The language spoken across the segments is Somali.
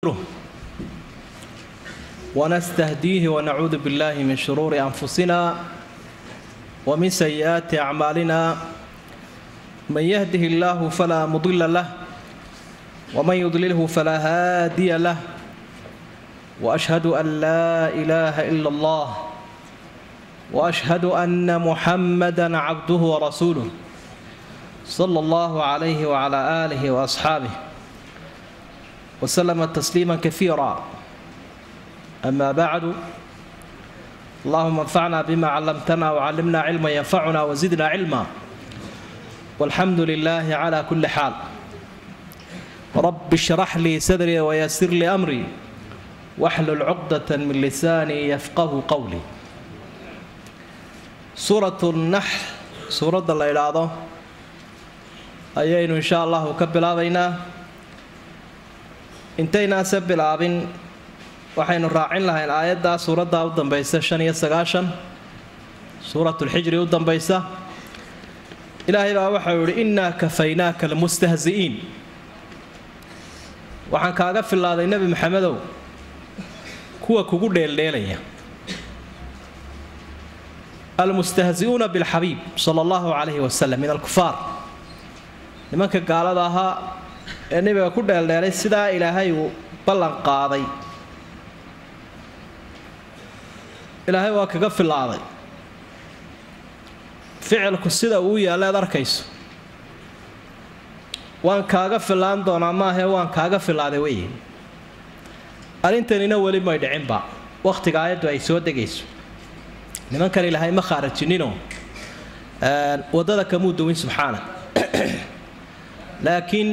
ونستهديه ونعوذ بالله من شرور أنفسنا ومن سيئات أعمالنا من يهده الله فلا مضل له ومن يضلله فلا هادي له وأشهد أن لا إله إلا الله وأشهد أن محمدا عبده ورسوله صلى الله عليه وعلى آله وأصحابه وسلم تسليما كثيرا أما بعد اللهم انفعنا بما علمتنا وعلمنا علما ينفعنا وزدنا علما والحمد لله على كل حال رب اشرح لي صدري ويسر لي أمري واحلل عقدة من لساني يفقه قولي سورة النحل سورة الله إلى ayaynu insha allahu ka bilaabaynaa intaynaase bilaabin waxaynu raacin lahayn aayaddaa suuraddaa u dambaysa shan iyo sagaashan suuratulxijri u dambaysa ilaahay baa waxau yihi innaa kafaynaaka almustahzi'iin waxaan kaaga filaaday nebi maxamedow kuwa kugu dheeldheelaya almustahzi'uuna bilxabiib sala allahu calayhi wasalam min alkufaar nimanka gaalada ahaa ee nebiga ku dheeldheelay sidaa ilaahay uu ballan qaaday ilaahay waa kaga filaaday ficilku sida uu yaalla ead arkayso waan kaaga filaan doonaa maahee waan kaaga filaaday weye arrintanina weli may dhicinba wakhtiga aayaddu ay soo degayso nimankan ilaahay ma khaarajininoo waddada kamuu duwin subxaana laakiin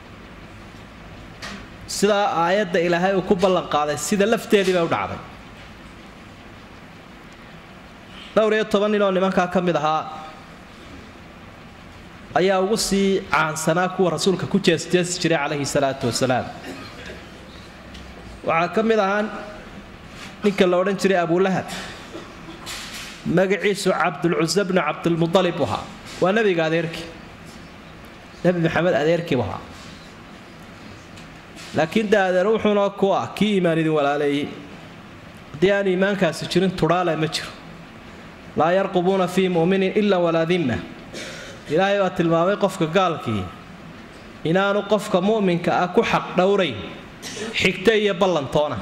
sidaa aayadda ilaahay uu ku ballan qaaday sida lafteedii bay u dhacday dhowr iyo toban nin oo nimankaa ka mid ahaa ayaa ugu sii caansanaa kuwa rasuulka ku jeesjeesi jiray calayhi salaatu wasalaam waxaa ka mid ahaa ninka la odhan jiray abulahab magaciisu cabdulcusa bnu cabdilmudalib ahaa waa nebiga adeerkii nebi maxamed adeerkiibu ahaa laakiin de adeer wuxuuna ku ah kii iimaan idin walaaleeyey haddii aan iimaankaasi jirin tudhaale ma jiro laa yarqubuuna fii mu'minin ilaa walaa dimma ilaahay baa tilmaamay qofka gaalkii inaanu qofka mu'minka ah ku xaq dhowrayn xigto iyo ballantoona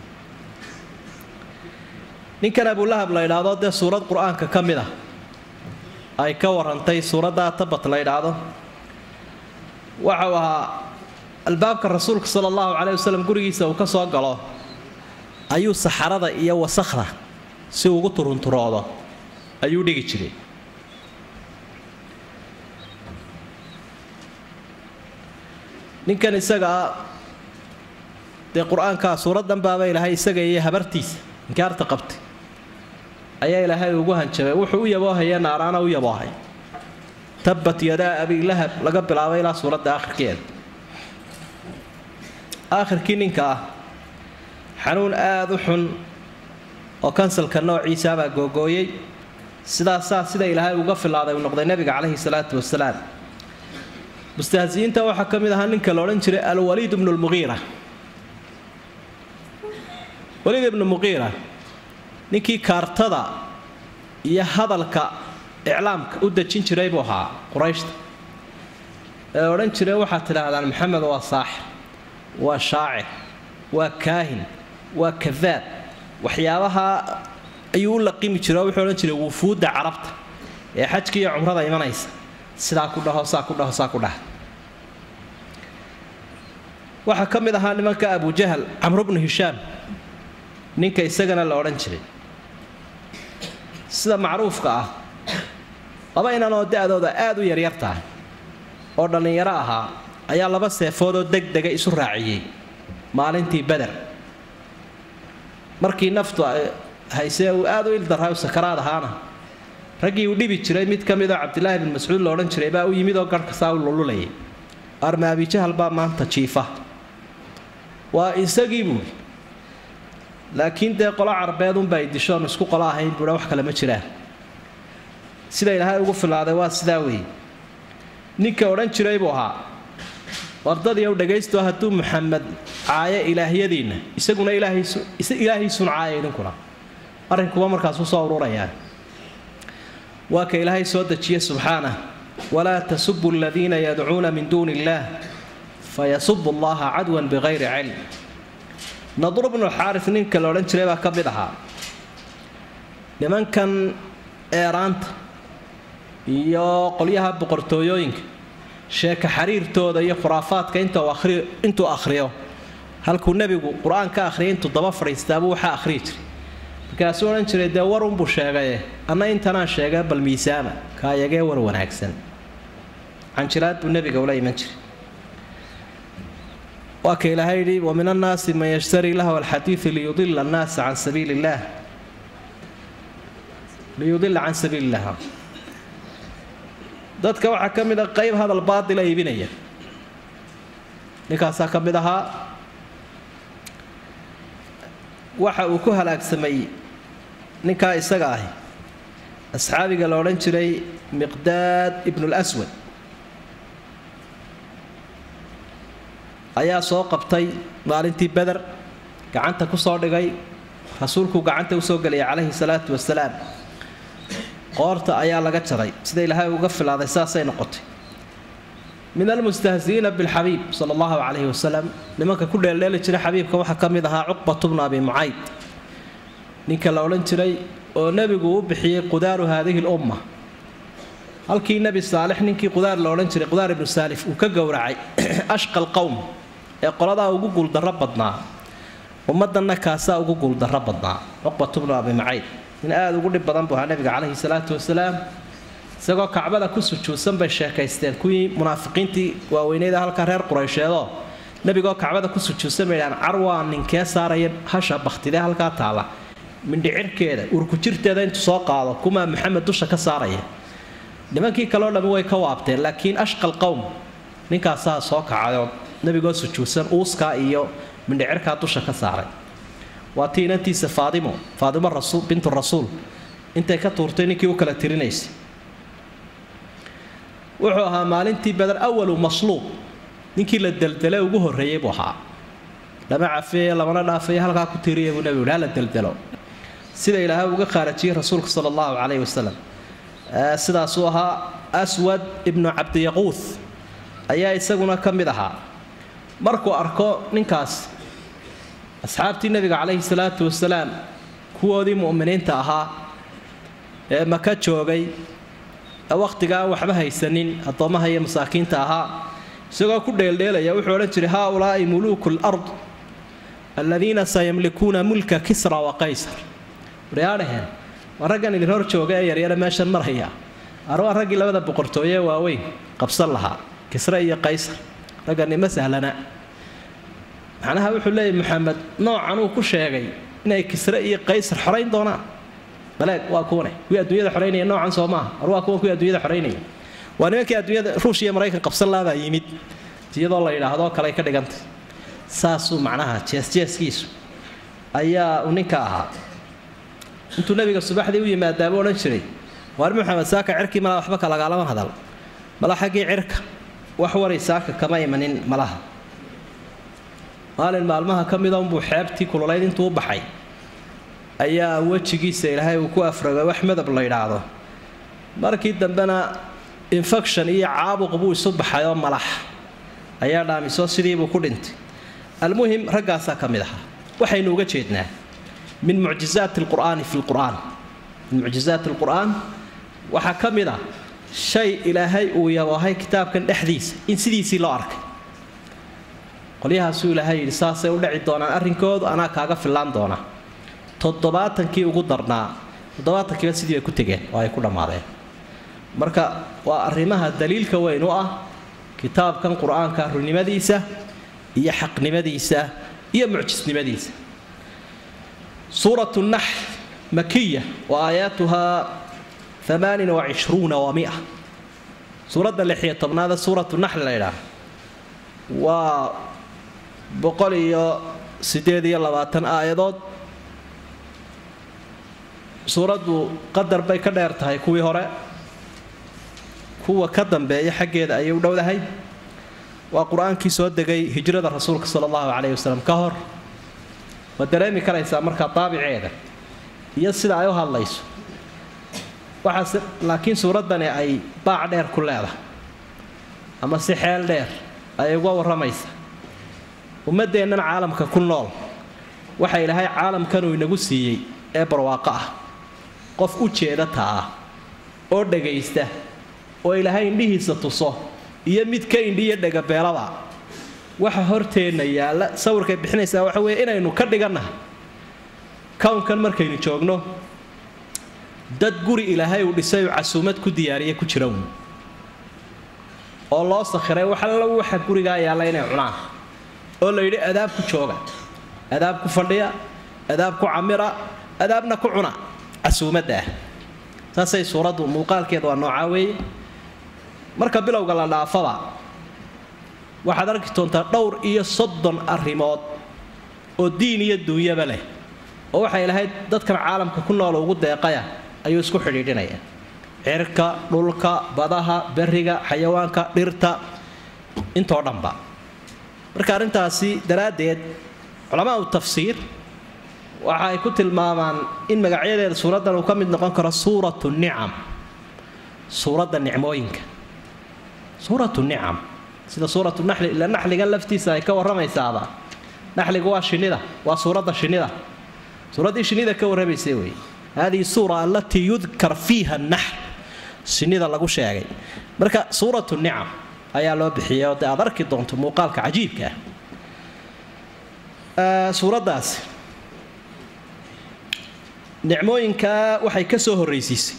ninkan abulahab la ydhaahdo dee suurad qur-aanka ka mid ah ay ka warantay suuraddaa tabat la ydhaahdo waxau ahaa albaabka rasuulka sala allahu caleyh wasalam gurigiisa uu ka soo galo ayuu saxarada iyo wasakhda si ugu turunturoodo ayuu dhigi jiray ninkan isagaa dee qur-aankaa suuraddan baaba ilaahay isaga iyo habartiisa inkaarta qabtay ayaa ilaahay ugu hanjabay wuxuu u yaboohaya naaraana u yaboohay tabat yadaa abi lahab laga bilaabay ilaa suuradda aakhirkeeda aakhirkii ninka ah xanuun aada u xun oo kansalka noociisaabaa googooyey sidaasaa sida ilaahay uga filaaday uu noqday nebiga caleyhi salaatu wasalaam mustahsiyiinta waxaa ka mid ahaa ninka la odhan jiray alwaliid ibnu lmuqiira waliid ibnu muqiira ninkii kaartada iyo hadalka iclaamka u dejin jiray buu ahaa qurayshta ee odhan jiray waxaad tidhaahdaan maxamed waa saaxir waa shaacir waa kaahin waa kadaab waxyaabaha ayuu u laqimi jira oo wuxuu odhan jiray wufuudda carabta ee xajka iyo cumrada imanaysa sidaa ku dhaho saa ku dhaho saa ku dhaha waxaa ka mid ahaa nimanka abujahal camru bnu hishaam ninka isagana la odhan jiray sida macruufka ah laba inanoo da-dooda aada u yaryar tahay oo dhallinyaro ahaa ayaa laba seefoodoo deg dega isu raaciyey maalintii beder markii naftu haysee uu aada u ildarray sakaraad ahaana raggii uu dhibi jiray mid ka midoo cabdilaahi bin mascuud la odhan jiray baa u yimid oo garhka saa u lululayay arma abijahal baa maanta jiifa waa isagii buui laakiin dee qolo carbeed unbaa idishoon isku qolo ahayn buua wax kale ma jiraan sida ilaahay ugu filaaday waa sidaa weeye ninka odhan jiray buu ahaa wardadii u dhagaysto hadduu muxamed caaya ilaahyadiinna isaguna ilaahiisun caaya idinkuna arrinkuba markaas usoo ururayaa waa ka ilaahay soo dejiye subxaanah walaa tasubu aladiina yadcuuna min duuni illaah fayasubu allaha cadwan bikayri cilm nadru bnu xaaris ninka la odhan jiray baa ka mid ahaa nimankan eeraanta iyo qolyaha boqortooyooyinka sheeka xariirtooda iyo khuraafaadka intuu akhriyo halkuu nebigu qur-aan ka akhriyay intuu daba fadhiistaabuu waxaa akhriyi jiray markaasuu odhan jiray dee warunbuu sheegaye anna intanaan sheega bal miisaama kaayagee war wanaagsan canjiraad buu nebiga ula iman jiray waa ka ilaahay yidhi wa min annaasi man yashtari lahwa alxadiidi liyudila annaasa can sabiili illaah liyudila can sabiili illah dadka waxaa ka mid a qayb hadal baatila iibinaya ninkaasaa ka mid ahaa waxa uu ku halaagsamay ninkaa isaga ahi asxaabiga la odhan jiray miqdaad ibnulaswad ayaa soo qabtay maalintii beder gacanta ku soo dhigay rasuulkuu gacanta usoo geliyay calayhi salaatu wasalaam qoorta ayaa laga jaray sida ilaahay uga filaaday saasay noqotay min almustahzi'iina bilxabiib sala allahu calayhi wasalam nimanka ku dheeldheeli jiray xabiibka waxaa ka mid ahaa cuqbatu bnu abi mucayd ninka la odhan jiray oo nebigu u bixiyey qudaaru haadihi lumma halkii nebi saalix ninkii qudaar la odhan jiray qudaar ibnu saalif uu ka gowracay ashqa alqowm ee qoladaa ugu guuldarro badnaa ummaddanna kaasaa ugu guuldarro badnaa cuqbatu bnu abi mucayd nin aada ugu dhib badan buu ahaa nebiga calayhi salaatu wasalaam isagoo kacbada ku sujuudsan bay sheekaysteen kuwii munaafiqiintii waaweyneyda halkaa reer quraysheedoo nebigoo kacbada ku sujuudsan bay dhahaan carwaa ninkee saaraya hasha baktidee halkaa taalla mindhicirkeeda urkujirteeda intuu soo qaado kumaa maxamed dusha ka saaraya nimankii kaleo dhammi way ka waabteen laakiin ashqal qowm ninkaasaa soo kacayoo nebigoo sujuudsan uuskaa iyo mindhicirkaa dusha ka saaray waa tii inantiisa faadimo faadimo rasuul bintu rasuul intay ka tuurtay ninkii u kala tirinaysay wuxuu ahaa maalintii badar awalu masluub ninkii la deldele ugu horreeyey buu ahaa lama cafeeye lamana dhaafeeye halkaa ku tiiriya buu nebigu hala deldelo sida ilaahay uga khaarajiyey rasuulka sala allahu calayhi wasalam sidaasuu ahaa aswad ibnu cabdiyaquuth ayaa isaguna ka mid ahaa markuu arko ninkaas asxaabtii nebiga calayhi salaatu wasalaam kuwoodii mu'miniinta ahaa ee maka joogay wakhtiga aan waxba haysanin addoommaha iyo masaakiinta ahaa isagoo ku dheeldheelaya wuxuu odhan jiray haa ulaa'i muluuku lard aladiina sayamlikuuna mulka kisra wa qaysar waryaadhaheen waa raggan idin hor jooga ee yaryare meeshan maraya arwaa raggii labada boqortooye waaweyn qabsan lahaa kisre iyo qaysar raggani ma sahlana macnaha wuxuu leeyahy maxamed noocan uu ku sheegay inay kisre iyo qaysar xorayn doonaan baleeg waa kuwane kuwii adduunyada xoraynaya noocan soo maaha ar waa kuwa kuwii adduunyada xoraynaya waa nimankii adduunyada ruush iyo maraykan qabsan laabaa yimid iyadoo la yidhaahdo kale ka dhigantay saasuu macnaha jeesjeeskiisu ayaa uu ninka ahaa intuu nabiga subaxdii u yimaadaabuu odhan jiray waar maxamed saaka cirkii malaa waxba kalagaalama hadal mala xaggii cirka wax waray saaka kama imanin malaha maalin maalmaha ka mida unbuu xeebtii kululayd intuu u baxay ayaa wejigiisa ilaahay uu ku afrogay wax madab la yidhaahdo markii dambena infection iyo caabuq buu isu baxay oo malax ayaa dhaamiso sidiibuu ku dhintay almuhim raggaasaa ka mid ahaa waxaynu uga jeednaa min mucjizaati alqur'aani fi lqur'aan min mucjizaati alqur'aan waxaa ka mid ah shay ilaahay uu yaboohay kitaabkan dhexdiisa in sidiisii loo arkay qolyahaasuu ilaahay yidhi saasay u dhaci doonaan arrinkoodu anaa kaaga fillaan doona toddobaatankii ugu darnaa toddobaatankiiba sidii ay ku tegeen oo ay ku dhammaadeen marka waa arrimaha daliilka weyn u ah kitaabkan qur-aanka runnimadiisa iyo xaqnimadiisa iyo mucjisnimadiisa suuratu nax makiya wa aayaatuhaa amaanin wacishruuna wa mia suuradda lixiyo tobnaada suuratu naxl la ydhaah waa boqol iyo siddeed iyo labaatan aayadood suuraddu qadar bay ka dheer tahay kuwii hore kuwa ka dambeeya xaggeeda ayay u dhowdahay waa qur-aankii soo degay hijrada rasuulka sala allahu caleyhi wasalam ka hor waad dareemi karaysaa markaa daabiceeda iyo sida ay u hadlayso waxaase laakiin suuraddani ay baac dheer ku leedahay ama si xeel dheer ayay uga warramaysa ummaddeennan caalamka ku nool waxa ilaahay caalamkanuu inagu siiyey ee barwaaqo ah qof u jeeda taa oo dhagaysta oo ilaahay indhihiisa tuso iyo mid ka indhiyo dhagabeelaba waxa horteenna yaalla sawirkay bixinaysaa waxa weeye inaynu ka dhigannahay kownkan markaynu joogno dad guri ilaahay uu dhisay uu casuumad ku diyaariya ku jira uun oo loo sakhiray waxalla waxa gurigaa yaalla inay cunaan oo la yidhi adaab ku jooga adaab ku fadhiya adaab ku camira adaabna ku cuna casuumadda ah saasay suuraddu muuqaalkeeda waa noocaa weeye marka bilowga la dhaafaba waxaad arki doontaa dhowr iyo soddon arrimood oo diin iyo duunyaba leh oo waxay lahayd dadkan caalamka ku nool ugu deeqaya ayuu isku xidhiidhinaya cirka dhulka badaha beriga xayawaanka dhirta intoo dhanba marka arrintaasi daraaddeed culamaau tafsiir waxa ay ku tilmaamaan in magacyadeeda suuraddan uu ka mid noqon karo suuratu nicam suuradda nicmooyinka suuratu nicam sida suuratu naxli ila naxligan laftiisa ay ka warramaysaaba naxligu waa shinnida waa suuradda shinnida suuraddii shinnida ka warramaysay wey hadihi suura allatii yudkar fiiha naxl shinnida lagu sheegay marka suuratu nicam ayaa loo bixiyay oo dee aad arki doonto muuqaalka cajiibka ah suuraddaasi nicmooyinkaa waxay ka soo horraysiisay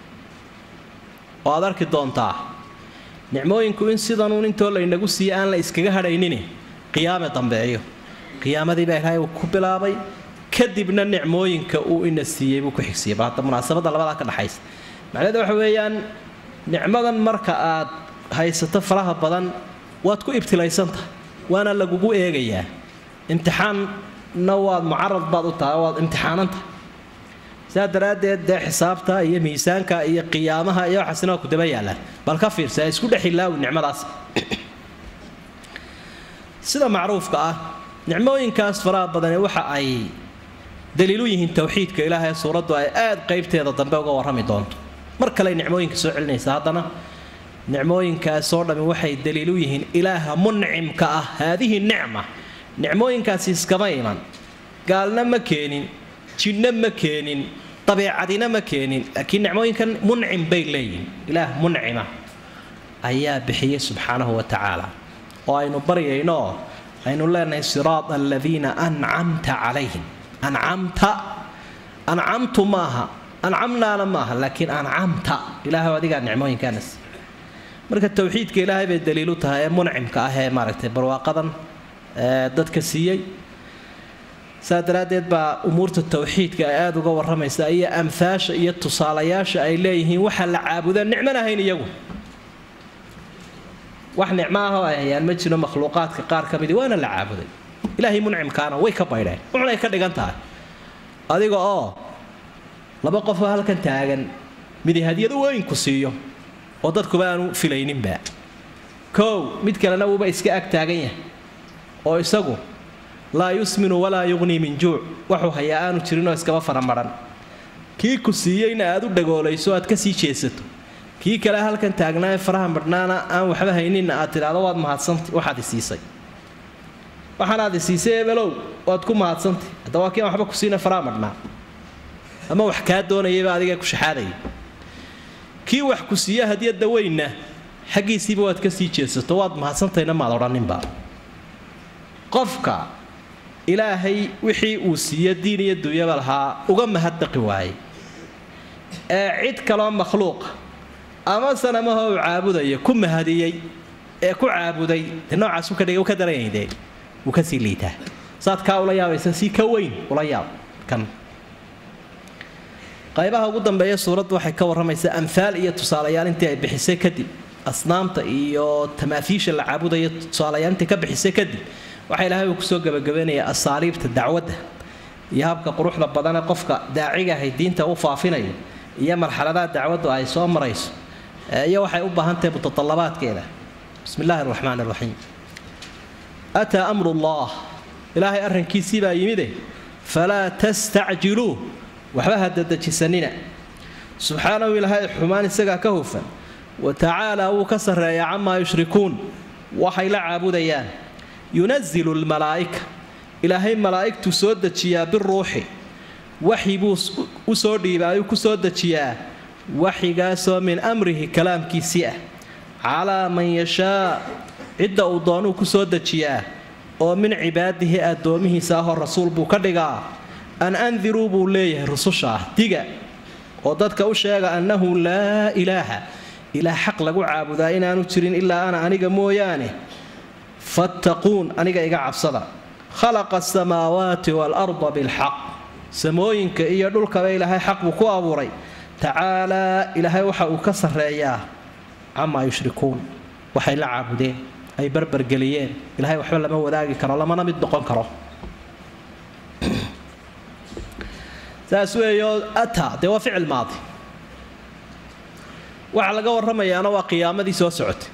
oo aad arki doontaa nicmooyinku in sidanuun intoo laynagu siiye aan la iskaga hadhaynini qiyaame dambeeyo qiyaamadii baa ilaahay uu ku bilaabay kadibna nicmooyinka uu ina siiyey buu ku xigsiiyey bal hadda munaasabadda labadaa ka dhaxaysa macnaheedu waxa weeyaan nicmadan marka aad haysato faraha badan waad ku ibtilaysantahay waana lagugu eegayaa imtixaanna waad mucarad baad u tahay waad imtixaanantahay sidaa daraaddeed dee xisaabta iyo miisaanka iyo qiyaamaha iyo waxaasina waa ku daba yaallaan bal ka fiirsa isku dhexilaawi nicmadaas sida macruufka ah nicmooyinkaas faraha badani waxa ay daliilu yihiin towxiidka ilaahay suuraddu ay aad qaybteeda dambe uga warrami doonto mar kale nicmooyinka soo celinaysa haddana nicmooyinkaasoo dhammi waxay daliilu yihiin ilaaha muncimka ah haadihi nicma nicmooyinkaasi iskama iman gaalna ma keenin jinno ma keenin dabeecadina ma keenin laakiin nicmooyinkan muncim bay leeyihin ilaah muncima ayaa bixiyey subxaanahu wa tacaala oo aynu baryayno aynu leenahay siraada aladiina ancamta calayhim ancamta ancamtu maaha ancamnaana maaha laakiin ancamta ilaahay adigaa nicmooyinkaanas marka towxiidka ilaahay bay daliilu tahay ee muncimka ah ee maaragtay barwaaqadan dadka siiyey saa daraaddeed baa umuurta towxiidka ay aada uga warramaysaa iyo amhaasha iyo tusaalayaasha ay leeyihiin waxaa la caabudaa nicmana hayn iyagu wax nicmo ah oo ay hayaan ma jiro makhluuqaadka qaar ka midii waana la caabuday ilaahay muncimkaana way ka baydheen wuxunay ka dhigan tahay adiga oo laba qofoo halkan taagan midi hadiyad weynku siiyo oo dadkuba aanu filayninba kow mid kalena wuuba iska ag taagan yahay oo isagu laa yusminu walaa yuqnii min juuc waxuu hayaa aanu jirinoo iskaba faramaran kii ku siiyeyna aad u dhagoolayso aad ka sii jeesato kii kale halkan taagnaa ee faraha madhnaana aan waxba hayninna aad tidhaahdo waad mahadsantay waxaad isiisay waxaanaad isiisay ebelow waad ku mahadsantay hadda waa kii aan waxba ku siina faraha madhnaa ama wax kaa doonayayba adiga ku shaxaadaya kii wax ku siiya hadiyadda weynna xaggiisiiba waad ka sii jeesato waad mahadsantayna maad odhaninba qofka ilaahay wixii uu siiyo diin iyo dunyaba lahaa uga mahaddaqi waayey ee cid kaloo makhluuqa ama sanamaha uu caabudaya ku mahadiyey ee ku caabuday de noocaasu ka dhigay u ka daranyayde wuu ka sii liitaa saad kaa ula yaabaysa si ka weyn ula yaab kan qaybaha ugu dambeeya suuraddu waxay ka warramaysaa amhaal iyo tusaalayaal intii ay bixisay kadib asnaamta iyo tamaafiisha la caabudaya tusaalayaal intii ka bixisay kadib waxaa ilaahay uu kusoo gabagabeynaya asaaliibta dacwadda iyo habka quruxda badane qofka daaciga ahay diinta u faafinayo iyo marxaladaha dacwaddu ay soo marayso iyo waxay u baahan tahay mutatallabaadkeeda bismi illaahi araxmaan araxiim ataa amrullaah ilaahay arrinkiisii baa yimide falaa tastacjiluuh waxba ha dadejisanina subxaanahu ilaahay xumaan isagaa ka hufan wa tacaalaa wuu ka sarreeyaa camaa yushrikuun waxay la caabudayaan yunazilu lmalaa'ika ilaahay malaa'igtuu soo dejiyaa biruuxi waxyi buu u soo dhiibaa ayuu ku soo dejiyaa waxyigaasoo min amrihi kalaamkiisii ah calaa man yashaa cidda uu doonuu ku soo dejiyaa oo min cibaadihi addoomihiisa ahoo rasuul buu ka dhigaa an andiruu buu leeyahay rususha ah diga oo dadka u sheega annahu laa ilaaha ilaah xaq lagu caabudaa inaanu jirin ilaa ana aniga mooyaane fattaquun aniga iga cabsada khalaqa asamaawaati waalarda bilxaq samooyinka iyo dhulkaba ilaahay xaq buu ku abuuray tacaalaa ilaahay waxa uu ka sarreeyaa camaa yushrikuun waxay la caabudeen ay barbargeliyeen ilahay waxba lama wadaagi karo lamana mid noqon karo saas weeyo ataa dee waa ficil maadi waxaa laga warramayaana waa qiyaamadii soo socotay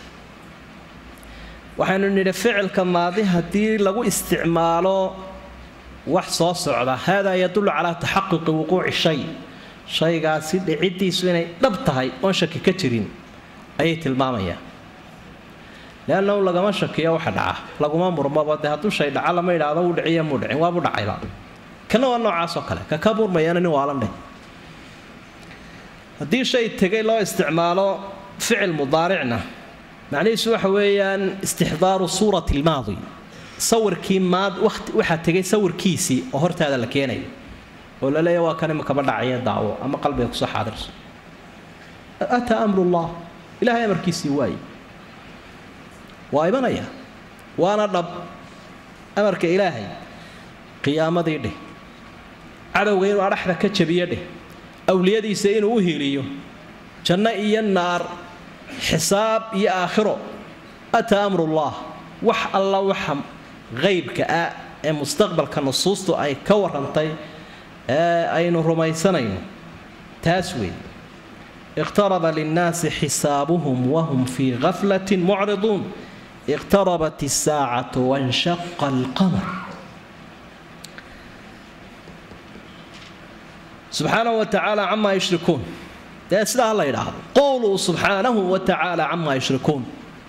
waxaynu nidhi ficilka maadi haddii lagu isticmaalo wax soo socda haadaa yadullu calaa taxaquqi wuquuci shay shaygaasi dhiciddiisu inay dhab tahay oon shaki ka jirin ayay tilmaamayaan leannahu lagama shakiyo waxa dhaca laguma murmaba dee hadduu shay dhaca lama idhaahdo wuu dhiciya muu dhicin waabuu dhacayba kana waa noocaasoo kale ka ka murmayana nin waalan dheh haddii shay tegay loo isticmaalo ficil mudaaricna macnihiisu waxa weeyaan istixdaaru suurati almaadi sawirkii maad wati waxaa tegay sawirkiisii oo hortaada la keenayo oo la leeya waa kan imakaba dhacaya daawo ama qalbiga kusoo xaadirso ataa amrullah ilahay amarkiisii waaye waa imanaya waana dhab amarka ilaahay qiyaamadii dheh cadowga inuu adhaxda ka jabiyo dheh awliyadiisa inuu u hiiliyo janno iyo naar xisaab iyo aakhiro ataa amrullah wax alla waxa qaybka ah ee mustaqbalka nusuustu ay ka warrantay ee aynu rumaysanayno taas weeye iqtaraba linnaasi xisaabuhum wahum fii gaflatin mucriduun iqtarabat isaacatu wanshaqa alqamar subxaanahu wa tacaala camaa yushrikuun dee sidaa la yidhaahdo qowluu subxaanahu wa tacaala camaa yushrikuun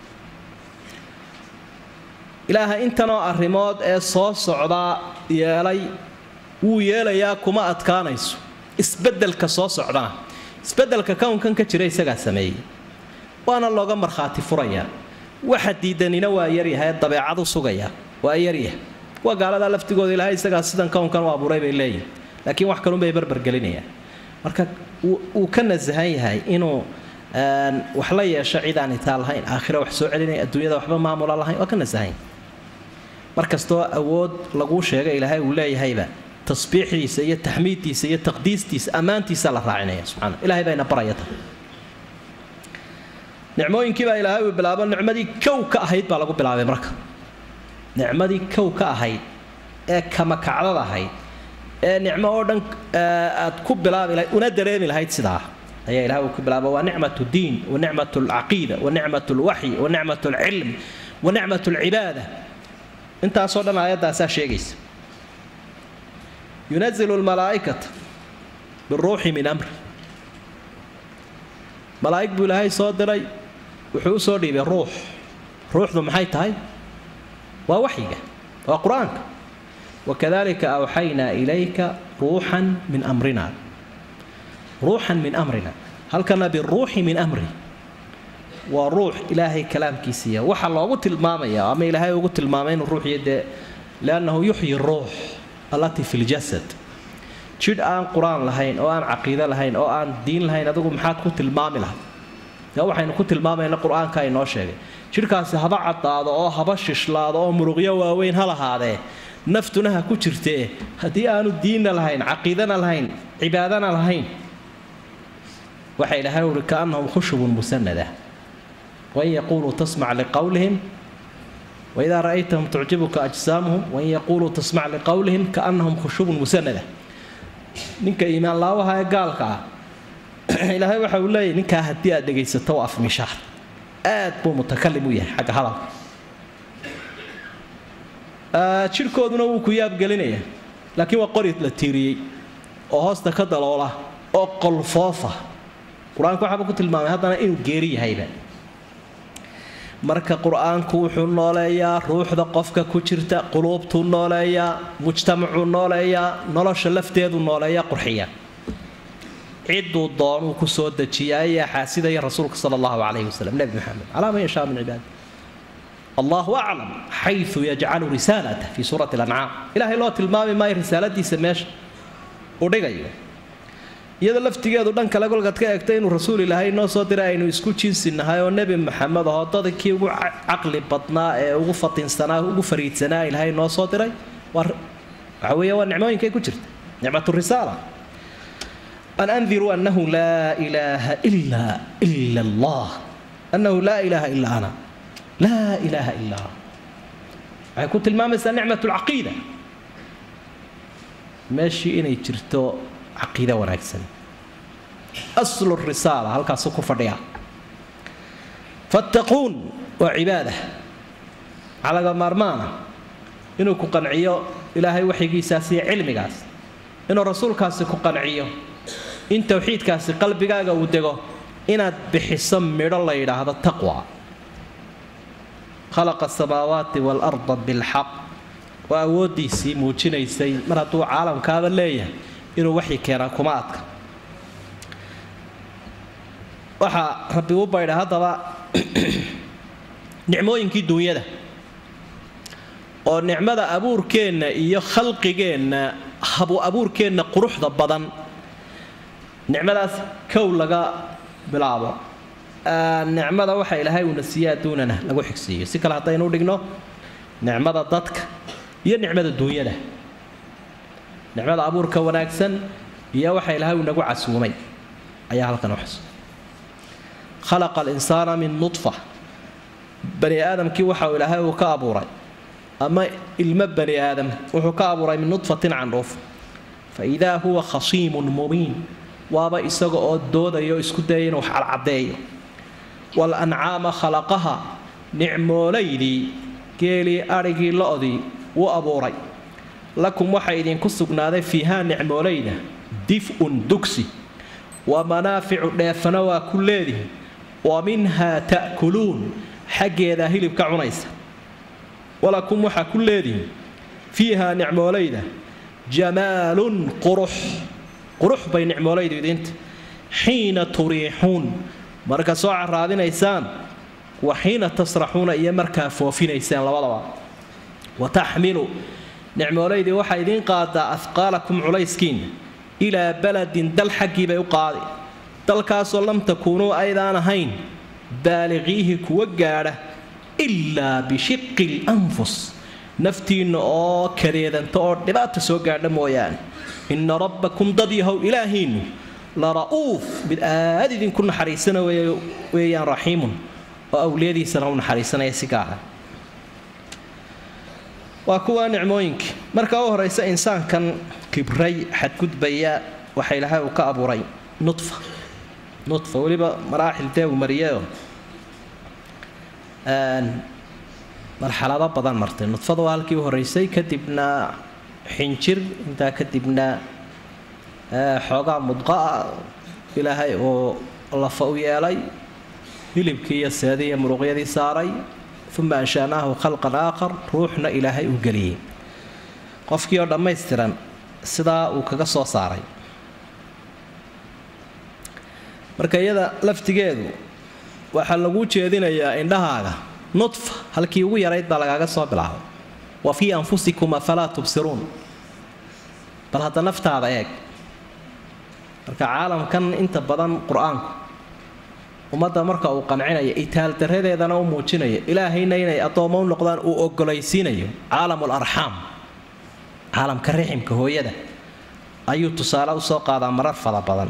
ilaaha intanoo arrimood ee soo socdaa yeelay wuu yeelayaa kuma adkaanayso isbeddelka soo socdana isbeddelka kownkan ka jira isagaa sameeyey waana looga markhaati furayaa waxa diidanina waa yaryahay dabeecadu sugaya waa yaryah kuwa gaaladaa laftigooda ilaahay isagaa sidan kownkan u abuuray bay leeyihin laakiin wax kalunbay barbargelinayaan marka wuu ka nasahan yahay inuu wax la yeesho cid aan itaa lahayn aakhira wax soo celinaya adduunyada waxba maamula lahayn waa ka nasahan mar kastoo awood laguu sheega ilaahay uu leeyahayba tasbiixdiisa iyo taxmiiddiisa iyo taqdiistiisa ammaantiisa la raacinaya subxana ilahay bayna baraya tan nicmooyinkiibaa ilaahay uu bilaabo nicmadii kow ka ahayd baa lagu bilaabay marka nicmadii kow ka ahayd ee kamakacdad ahayd ee nicmo oo dhan aad ku bilaabi lahayd una dareemi lahayd sidaa ayaa ilahay uu ku bilaaba waa nicmatu diin wa nicmat alcaqiida wa nicmat alwaxyi wa nicmat alcilm wa nicmat alcibaada intaasoo dhan aayaddaasaa sheegaysa yunazilu lmalaa'ikata biruuxi min amri malaa'ig buu ilaahay soo diray wuxuu u soo dhiibay ruux ruuxdu maxay tahay waa waxyiga waa qur-aanka wakadalika awxaynaa ilayka ruuxan min amrina ruuxan min amrina halkana biruuxi min amri waa ruux ilaahay kalaamkiisiiya waxaa loogu tilmaamaya ama ilaahay ugu tilmaamay inuu ruuxiyo dee liannahu yuxyi ruux allatii fi ljasad jidh aan qur-aan lahayn oo aan caqiido lahayn oo aan diin lahayn adigu maxaad ku tilmaami lahay dee waxaynu ku tilmaamayna qur-aanka inoo sheegay jidhkaasi haba caddaado oo haba shishlaado oo muruqyo waaweyn ha lahaadee naftuna ha ku jirtee haddii aanu diinna lahayn caqiidana lahayn cibaadana lahayn waxa ilaahay uhi kaannahum khushubun musanada wain yaquuluu tasmac liqowlihim waidaa ra'aytahum tucjibuka ajsaamuhum wain yaquuluu tasmac liqowlihim kaannahum khushubun musanada ninka iimaan laawaha ee gaalka ah ilaahay waxa uu leeyahy ninkaa haddii aad dhegaysato waa afmishaar aad buu mutakalim u yahay xagga hadalka jidhkooduna wuu ku yaabgelinaya laakiin waa qori la tiiriyey oo hoosta ka daloola oo qolfoofa qur-aanku waxaaba ku tilmaamay haddana inuu geeri yahayba marka qur-aanku wuxuu nooleeyaa ruuxda qofka ku jirta quluubtuu nooleeyaa mujtamacuu nooleeyaa nolosha lafteedu nooleeyaa qurxiya ciduu doonuu ku soo dejiyaa ayaa xaasidaya rasuulka sala allahu calayhi wasalam nebi maxamed calaa man yashaa min cibaadi allahu aclam xayu yajcalu risaalata fii suurati lancaam ilaahay loo tilmaami maayo risaaladiisa meesha uu dhigayo iyada laftigeedu dhan kale kolkaad ka eegta inuu rasuul ilaahay noo soo diray aynu isku jinsi nahay oo nebi maxamed ahoo dadkii ugu caqli badnaa ee ugu fatinsanaa ugu fariidsanaa ilaahay noo soo diray waxa weeye waa nicmooyinkay ku jirta nicmatu risaala an andiruu annahu laa ilaaha ila ila allah annahu laa ilaaha ila ana laa ilaaha ila ana waxay ku tilmaamaysaa nicmat lcaqiida meeshii inay jirto caqiida wanaagsan aslu risaala halkaasuu ku fadhiya fattaquun waa cibaada calaga maarmaana inuu ku qanciyo ilaahay waxyigiisaas iyo cilmigaas inuu rasuulkaasi ku qanciyo in towxiidkaasi qalbigaaga uu dego inaad bixiso midho la yidhaahdo taqwa khalaqa asamaawaati waalarda bilxaq waa awooddiisii muujinaysay mar hadduu caalamkaaba leeyahay inuu waxyi keenaa kuma adka waxaa rabbi u baydha haddaba nicmooyinkii duunyada oo nicmada abuurkeenna iyo khalqigeenna habu abuurkeenna quruxda badan nicmadaas kow laga bilaabo nicmada waxa ilaahay uuna siiye adduunana lagu xigsiiyo si kale haddaynu dhigno nicmada dadka iyo nicmada duunyada nicmada abuurka wanaagsan iyo waxa ilaahay uu nagu casuumay ayaa halkan u xus khalaqa alinsaana min nudfa bani aadamkii waxa uu ilaahay uu ka abuuray ama ilmo bani aadam wuxuu ka abuuray min nudfatin candhuuf fa idaa huwa khasiimun mubiin waaba isaga oo doodayo isku dayay inuu wax cadcadeeyo walancaama khalaqaha nicmoolaydii geelii adhigii lo-dii wuu abuuray lakum waxaa idinku sugnaaday fiihaa nicmoolayda dif'un dugsi wa manaaficu dheefana waa ku leedihi wa minhaa ta'kuluun xaggeedaa hilibka cunaysa walakum waxaa ku leedihi fiihaa nicmoolayda jamaalun qurux qurux bay nicmoolaydu idinta xiina turiixuun marka soo caraadinaysaan wa xiina tasraxuuna iyo markaa foofinaysaan labadaba wa taxmilu nicmoolaydii waxaa idiin qaadaa afqaalakum culayskiinna ilaa baladin dal xaggii bay u qaadi dalkaasoo lam takuunuu aydaan ahayn baaliqiihi kuwa gaadha ilaa bishiqi lanfus naftiinna oo kadeedanta oo dhibaata soo gaadha mooyaane inna rabbakum dad yahow ilaahiinnu la ra'uuf mid aad idinku naxariisana weeyaan raxiimun oo awliyadiisana u naxariisanaya si gaara waa kuwa nicmooyinkii marka u horaysa insaankan kibray xadgudbaya waxa ilaahay uu ka abuuray nudfa nudfa weliba maraaxil dee uu mariyeoo marxalado badan martay nudfada waa halkii u horeysay kadibna xinjir intaa kadibna xoogaa mudqaa ilaahay oo lafa u yeelay hilibkii iyo seedii iyo muruqyadii saaray uma anshanaahu khalqan aakhar ruuxna ilaahay uu geliyey qofkii oo dhammaystiran sidaa uu kaga soo saaray marka iyada laftigeedu waxaa lagu jeedinayaa indhahaaga nudfa halkii ugu yarayd baa lagaaga soo bilaabay wa fii anfusikum afalaa tubsiruun bal hadda naftaada eeg marka caalamkan inta badan qur-aanku ummadda marka uu qancinaya itaaldaradeedana u muujinayo ilaahayna inay addoommo u noqdaan uu ogolaysiinayo caalamul arxaam caalamka riximka hooyada ayuu tusaale usoo qaadaa marar fara badan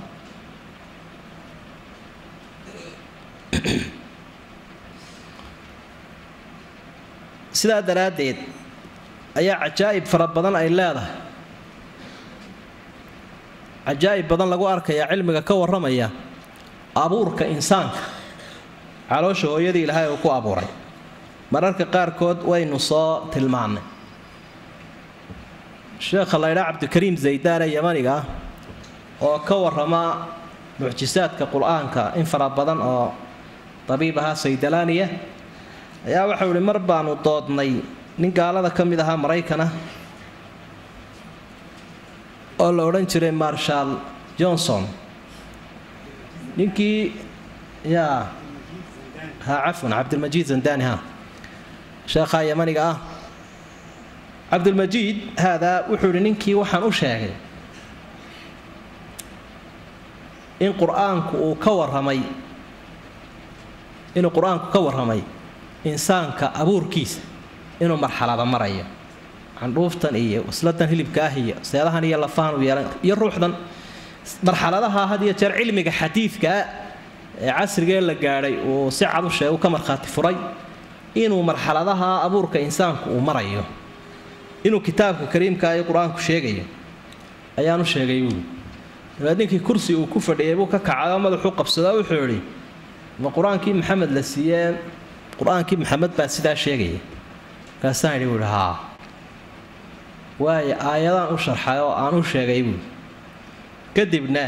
sidaa daraaddeed ayaa cajaa'ib fara badan ay leedahay cajaa'ib badan lagu arkayaa cilmiga ka warramaya abuurka insaanka caloosha hooyadii ilaahay uu ku abuuray mararka qaarkood waynu soo tilmaannay sheekha laydhaa cabdikariim zaydaane yamaniga ah oo ka warrama mucjisaadka qur-aanka in fara badan oo dabiib ahaa saydalaaniya ayaa waxau ihi mar baanu doodnay nin gaalada ka mid ahaa maraykana oo la odhan jiray marshal johnson ninkii yaa ha cafwan cabdilmajiid zandani ha sheekhaa yamaniga ah cabdilmajiid haadaa wuxuu ihi ninkii waxaan u sheegay in qur-aanku uu ka warramay inuu qur-aanku ka warramay insaanka abuurkiisa inuu marxalada marayo candhuuftan iyo wasladan hilibka ah iyo seedahan iyo lafahan u yeelan iyo ruuxdan marxaladaha had iyo jeer cilmiga xadiidkaa ee casrigee la gaadhay uu si cad u sheeg u ka markhaati furay inuu marxaladaha abuurka insaanku uu marayo inuu kitaabka kariimka iyo qur-aanku sheegayo ayaanu sheegay buuli dabeed ninkii kursi uu ku fadhiyay buu ka kacay oo madaxuu qabsadoo wuxuu idhi ma qur-aankii maxamed la siiyee qur-aankii maxamed baa sidaa sheegaya markaasaan idhi buuhi haa waayo aayadaan u sharxay oo aan u sheegay buuli kadibna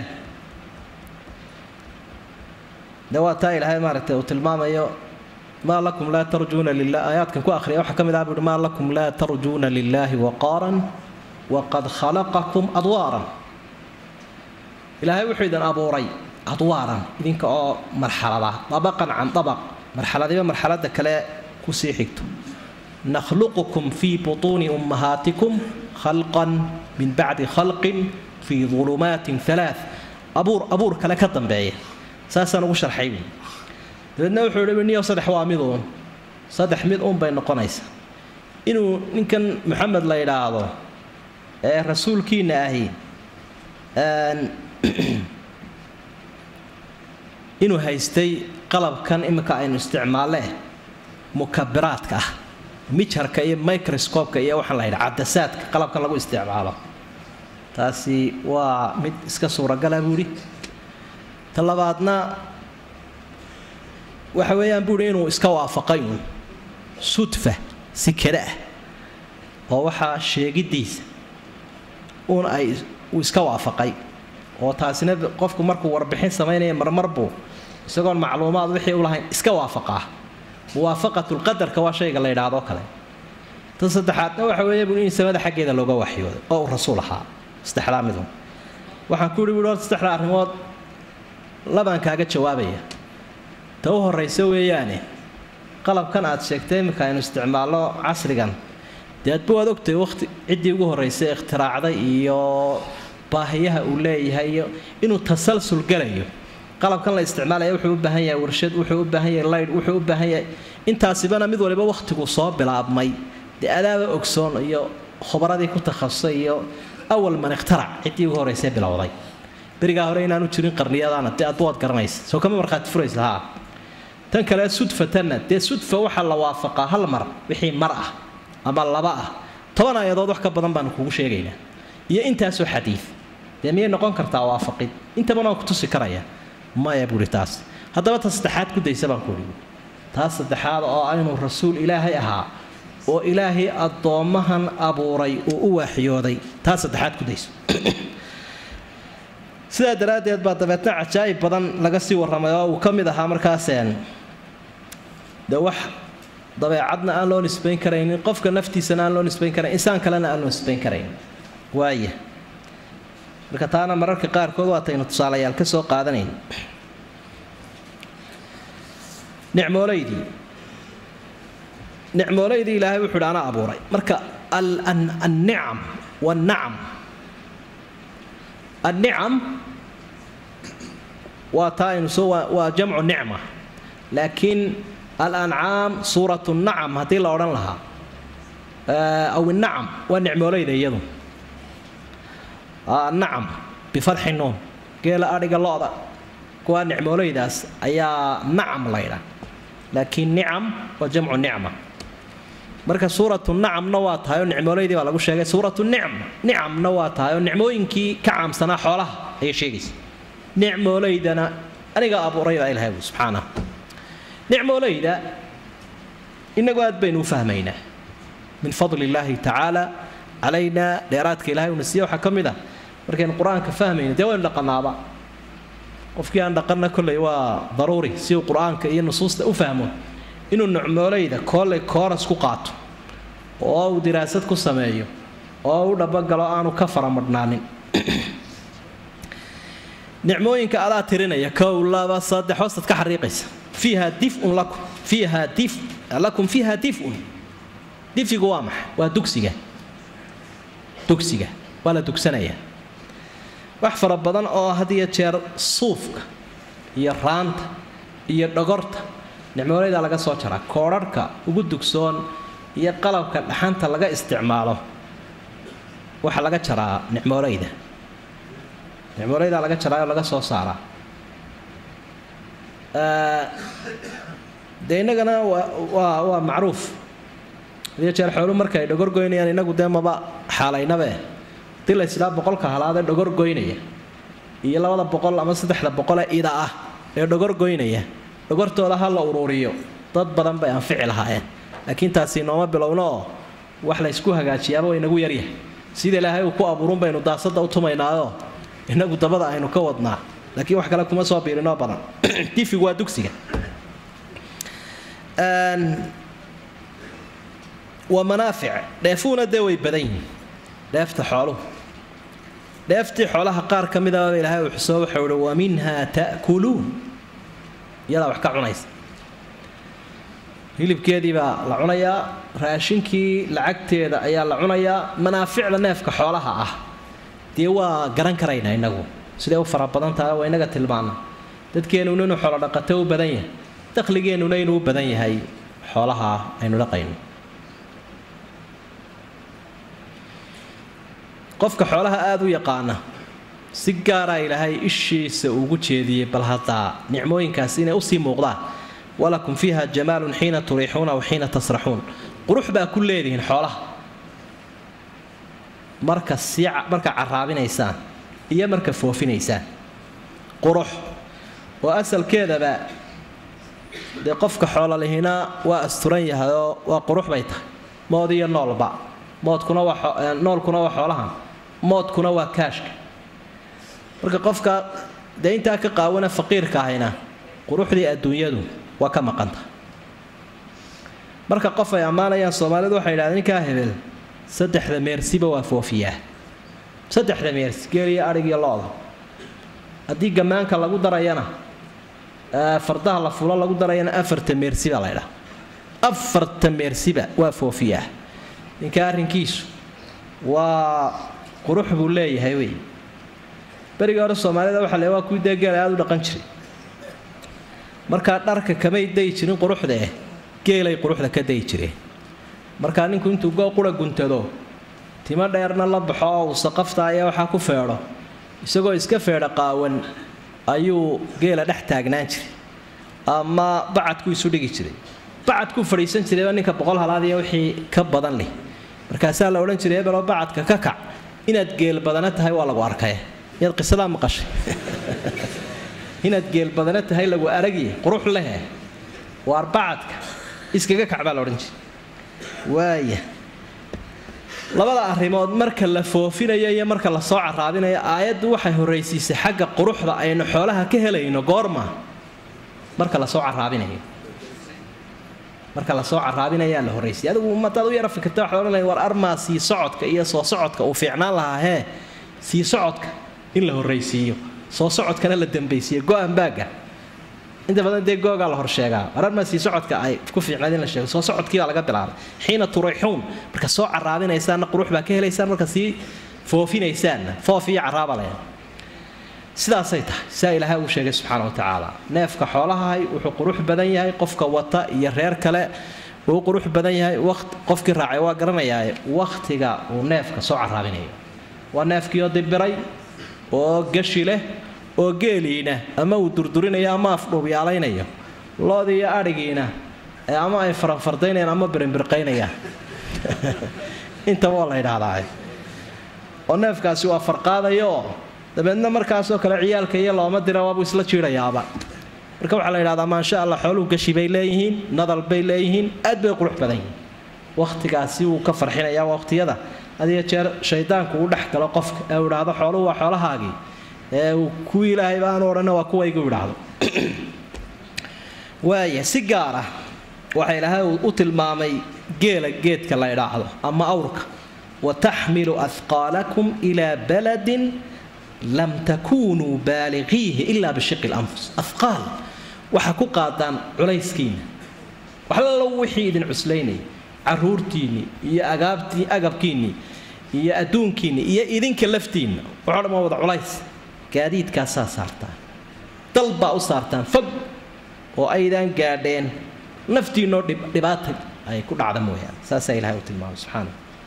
de waa taa ilaahay maaragtay uu tilmaamayo maa lakum laa tarjuuna lilah aayaadkan ku akhriya waxaa ka mid ah buuhi maa lakum laa tarjuuna lilaahi waqaaran waqad khalaqakum adwaaran ilaahay wuxuu idin abuuray adwaaran idinka oo marxalada dabaqan can dabaq marxaladiba marxalada kale kusii xigto nakhluqukum fii butuuni ummahaatikum khalqan min bacdi khalqin fii ulumaatin alaa abuur abuur kale ka dambeeya saasaan ugu sharxay buui dabeedna wuxuu ihi niyo saddex waa miduun saddex mid uun bay noqonaysaa inuu ninkan maxamed la yidhaahdo ee rasuulkiina ahi inuu haystay qalabkan iminka aynu isticmaalle mukabiraadka ah mijarka iyo microscopeka iyo waxaan la yidhaha cadasaadka qalabkan lagu isticmaalo taasi waa mid iska suuragala buuhi ta labaadna waxa weeyaan buuhi inuu iska waafaqay uun sudfa si kada ah oo waxaa sheegiddiisa uun ay uu iska waafaqay oo taasina qofku markuu warbixin samaynaya marmar buu isagoon macluumaad wixii u lahayn iska waafaqaa muwaafaqatulqadarka waa shayga la yidhaahdo kale ta saddexaadna waxa weeye buu in samada xaggeeda looga waxyooday oo uu rasuul ahaa saddexdaa midun waxaan ku yihi buui horta saddexdaa arrimood labaan kaaga jawaabaya ta u horraysa weeyaane qalabkan aad sheegtay iminka aynu isticmaalno casrigan dee adba waad ogtahay waqti ciddii ugu horraysay ikhtiraacday iyo baahiyaha uu leeyahay iyo inuu tasalsul galayo qalabkan la isticmaalaya wuxuu u baahan yahay warshad wuxuu u baahan yahay laydh wuxuu u baahan yahay intaasibana mid waliba wakhtigu soo bilaabmay dee adaaba ogsoon iyo khubaradii ku takhasusay iyo awal man ikhtarac ciddii ugu horraysay bilowday berigaa hore inaanu jirin qarniyadaana dee adba waad garanaysa soo kama markhaati furaysa haa tan kale sudfatanna dee sudfa waxaa la waafaqaa hal mar wixii mar ah ama laba ah toban aayadood wax ka badan baanu kugu sheegaynaa iyo intaasoo xadiid dee miyay noqon kartaa waafaqid intaban waan ku tusi karaya maya buuhi taas haddaba ta saddexaad ku daysa baan kuhi taas saddexaad oo inuu rasuul ilaahay ahaa oo ilaahay addoommahan abuuray uu u waaxyooday taas saddexaad ku dayso sidaa daraaddeed baa dabeetna cajaa'ib badan laga sii warramay oo uu ka mid ahaa markaaseen de wax dabeecadna aan loo nisbayn karaynin qofka naftiisana aan loo nisbayn karayn insaan kalena aan loo nisbayn karayn waaya marka taana mararka qaarkood waataynu tusaalayaal ka soo qaadanayn nicmoolaydii nicmoolaydii ilaahay wuxuu idhi anaa abuuray marka annicam wannacam annicam waa taa aynu soo waa jamcu nicma laakiin alancaam suuratu nacam haddii la odhan lahaa aw innacam waa nicmoolayda iyadu nacam bifarxi nuun geela adhiga lo-da kuwaa nicmoolaydaas ayaa nacam laydha laakiin nicam waa jamcu nicma marka suuratu nacamna waa tahay oo nicmoolaydii baa lagu sheegay suuratu nicma nicamna waa tahay oo nicmooyinkii ka caamsanaa xoolaha ayay sheegaysa nicmoolaydana aniga abuuray baa ilahay subxaana nicmoolayda inagu aad baynu u fahmaynaa min fadli illaahi tacaala calaynaa dheeraadka ilahay uuna siiye waxaa ka mid ah markaynu qur-aanka fahmayno dee waynu dhaqanaaba qofkii aan dhaqanna kolley waa daruuri si uu qur-aanka iyo nusuusta u fahmo inuu nucmoolayda kooley kooras ku qaato oo uu diraasad ku sameeyo oo u dhabagalo aanu ka faramadhnaanin nicmooyinka adaa tirinaya kow laba saddex hoostaad ka xariiqaysa fiiha difun lakum fiiha dif lakum fiiha difun difigu waa maxay waa dugsiga dugsiga waa la dugsanayaa wax fara badan oo had iyo jeer suufka iyo raanta iyo dhogorta nicmoolayda laga soo jaraa koodharhka ugu dugsoon iyo qalabka dhaxanta laga isticmaalo waxaa laga jaraa nicmoolayda nicmoolayda laga jaraa oo laga soo saaraa dee innagana waa waa waa macruuf hadiyo jeer xoolu marka ay dhogor goynayaan inagu dee maba xaalaynabe hadii la ysidhaa boqolka halaadee dhogor goynaya iyo labada boqol ama saddexda boqolee ida ah ee dhogor goynaya dhogortooda ha la uruuriyo dad badan bay anfici lahaayeen laakiin taasi nooma bilowno oo wax la ysku hagaajiyaaba way inagu yaryahay sida ilaahay uu ku abuurun baynu daasada u tumaynaayoo inagu dabada aynu ka wadnaa laakiin wax kale kuma soo biirinoo badan difigu waa dugsiga waa manaafic dheefuhuna dee way badan yihiin dheefta xooluhu dheeftii xoolaha qaar ka midaba ilaahay uu xusoo waxau ihi wa minha ta'kuluun iyadaa wax ka cunaysa hilibkeedii baa la cunayaa raashinkii lacagteeda ayaa la cunayaa manaaficda neefka xoolaha ah dee waa garan karaynaa inagu siday u fara badan tahay waa inaga tilmaana dadkeennuna inuu xoolo dhaqato u badan yahay dakhligeennuna inuu u badan yahay xoolaha aynu dhaqayno qofka xoolaha aada u yaqaana si gaaraa ilaahay ishiisa ugu jeediyey bal haddaa nicmooyinkaasi inay usii muuqdaan walakum fiiha jamaalun xiina turiixuuna wa xiina tasraxuun qurux baa ku leedihiin xoolaha marka sii marka caraabinaysaan iyo marka foofinaysaan qurux oo asalkeedaba dee qofka xoololihina waa asturan yahayoo waa qurux bay tahay mood iyo noolba moodkuna waa noolkuna waa xoolahan moodkuna waa kaashka marka qofka dee intaa ka qaawana faqiirka ahayna quruxdii adduunyadu waa ka maqanta marka qof ay ammaanayaan soomaalidu waxay yidhahdeen ninkaa hebel saddexda meersiba waa foofiyaa saddexda meersi geel iyo adhig iyo lo-da haddii gammaanka lagu darayana fardaha la fulo lagu darayana afarta meersiba la ydhaa afarta meersiba waa foofiyaa ninka arrinkiisu waa qurux buu leeyahay wey berigii hore soomaalida waxa le waa kuwii dee geela aada u dhaqan jiray markaa dharka kamay dayi jirin quruxda eh geelay quruxda ka dayi jireen markaa ninku intuu goo qura guntado timo dheerna la baxo oo uu saqafta ayaa waxaa ku feedho isagoo iska feedha qaawan ayuu geela dhex taagnaan jiray ama bacadku isu dhigi jiray bacadkuu fadhiisan jirayba ninka boqol halaadiya wixii ka badan leh markaasaa la odhan jiray ebeloo bacadka ka kac inaad geel badana tahay waa lagu arkay miyaad qisadaa maqashay inaad geel badana tahay lagu aragiye qurux lehe waar bacadka iskaga kac baa la odhan jiray waaya labada arrimood marka la foofinayo iyo marka la soo caraabinayo aayaddu waxay horraysiisay xagga quruxda aynu xoolaha ka helayno goorma marka la soo caraabinayo marka lasoo caraabinayaa la horraysay adigu madaad u yara fikirta waxaad odhanaya war armaa sii socodka iyo soo socodka uu fiicnaan lahaa hee sii socodka in la horraysiiyo soo socodkana la dambaysiiyo go-an baaga inta badan dee googaa la horsheegaa war armaa sii socodka ay ku fiicnayd in la sheego soo socodkiibaa laga bilaabay xiina turixuun marka soo caraabinaysaanna qurux baa ka helaysaan marka sii foofinaysaanna foof iyo caraaba leh sidaasay tahay saa ilaahay uu sheegay subxaana wa tacaala neefka xoolahahay wuxuu qurux badan yahay qofka wata iyo reer kale uu qurux badan yahay qofkii raacay waa garanayaa wakhtiga uu neefka soo caraabinayo waa neefkiioo dibiray oo gashi leh oo geeliina ama uu durdurinayo ama afdhuubyaalaynayo loodii iyo adhigiina ama ay faranfardaynayaan ama birinbirqaynayaan intaba waa la ydhaahdaa oo neefkaasi waa farqaadayooo dabeedna markaasoo kale ciyaalka iyo looma dira waabuu isla jiidayaaba marka waxaa la yidhahdaa maasha allah xooluhu gashi bay leeyihiin nadal bay leeyihiin aad bay qurux badan yihiin wakhtigaasi wuu ka farxinayaa waqhtiyada hadiyo jeer shaydaanku uu dhex galo qofka ee uu idhaahdo xooluhu waa xoolahaagii ee uu kuwii ilaahay baanu odhanna waa kuwaygu idhaahdo waaya si gaar ah waxa ilaahay u tilmaamay geela geedka la idhaahdo ama awrka wataxmilu ahqaalakum ilaa baladin lam takunuu baaliqiihi ilaa bishiqi lanfus ahqaal waxaa ku qaadaan culayskiinna waxlallo wixii idin cuslaynaya caruurtiinnii iyo agaabtii agabkiinnii iyo adduunkiinnii iyo idinka laftiinna waxoo dhan waa wada culays gaadiidkaasaa saartaan dal baa u saartaan fog oo aydaan gaadheen naftiinoo dhibaata ay ku dhacda mooyaane saasaa ilahay u tilmaamay subxaana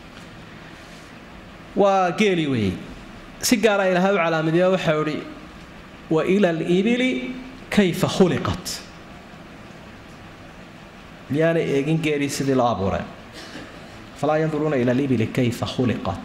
waa geeli weeyey si gaara ilaahay u calaamadiyo waxau idhi wa ila alibili kayfa khuliqat miyaanay eegin geelii sidii loo abuuray falaa yanduruuna ila alibili kayfa khuliqat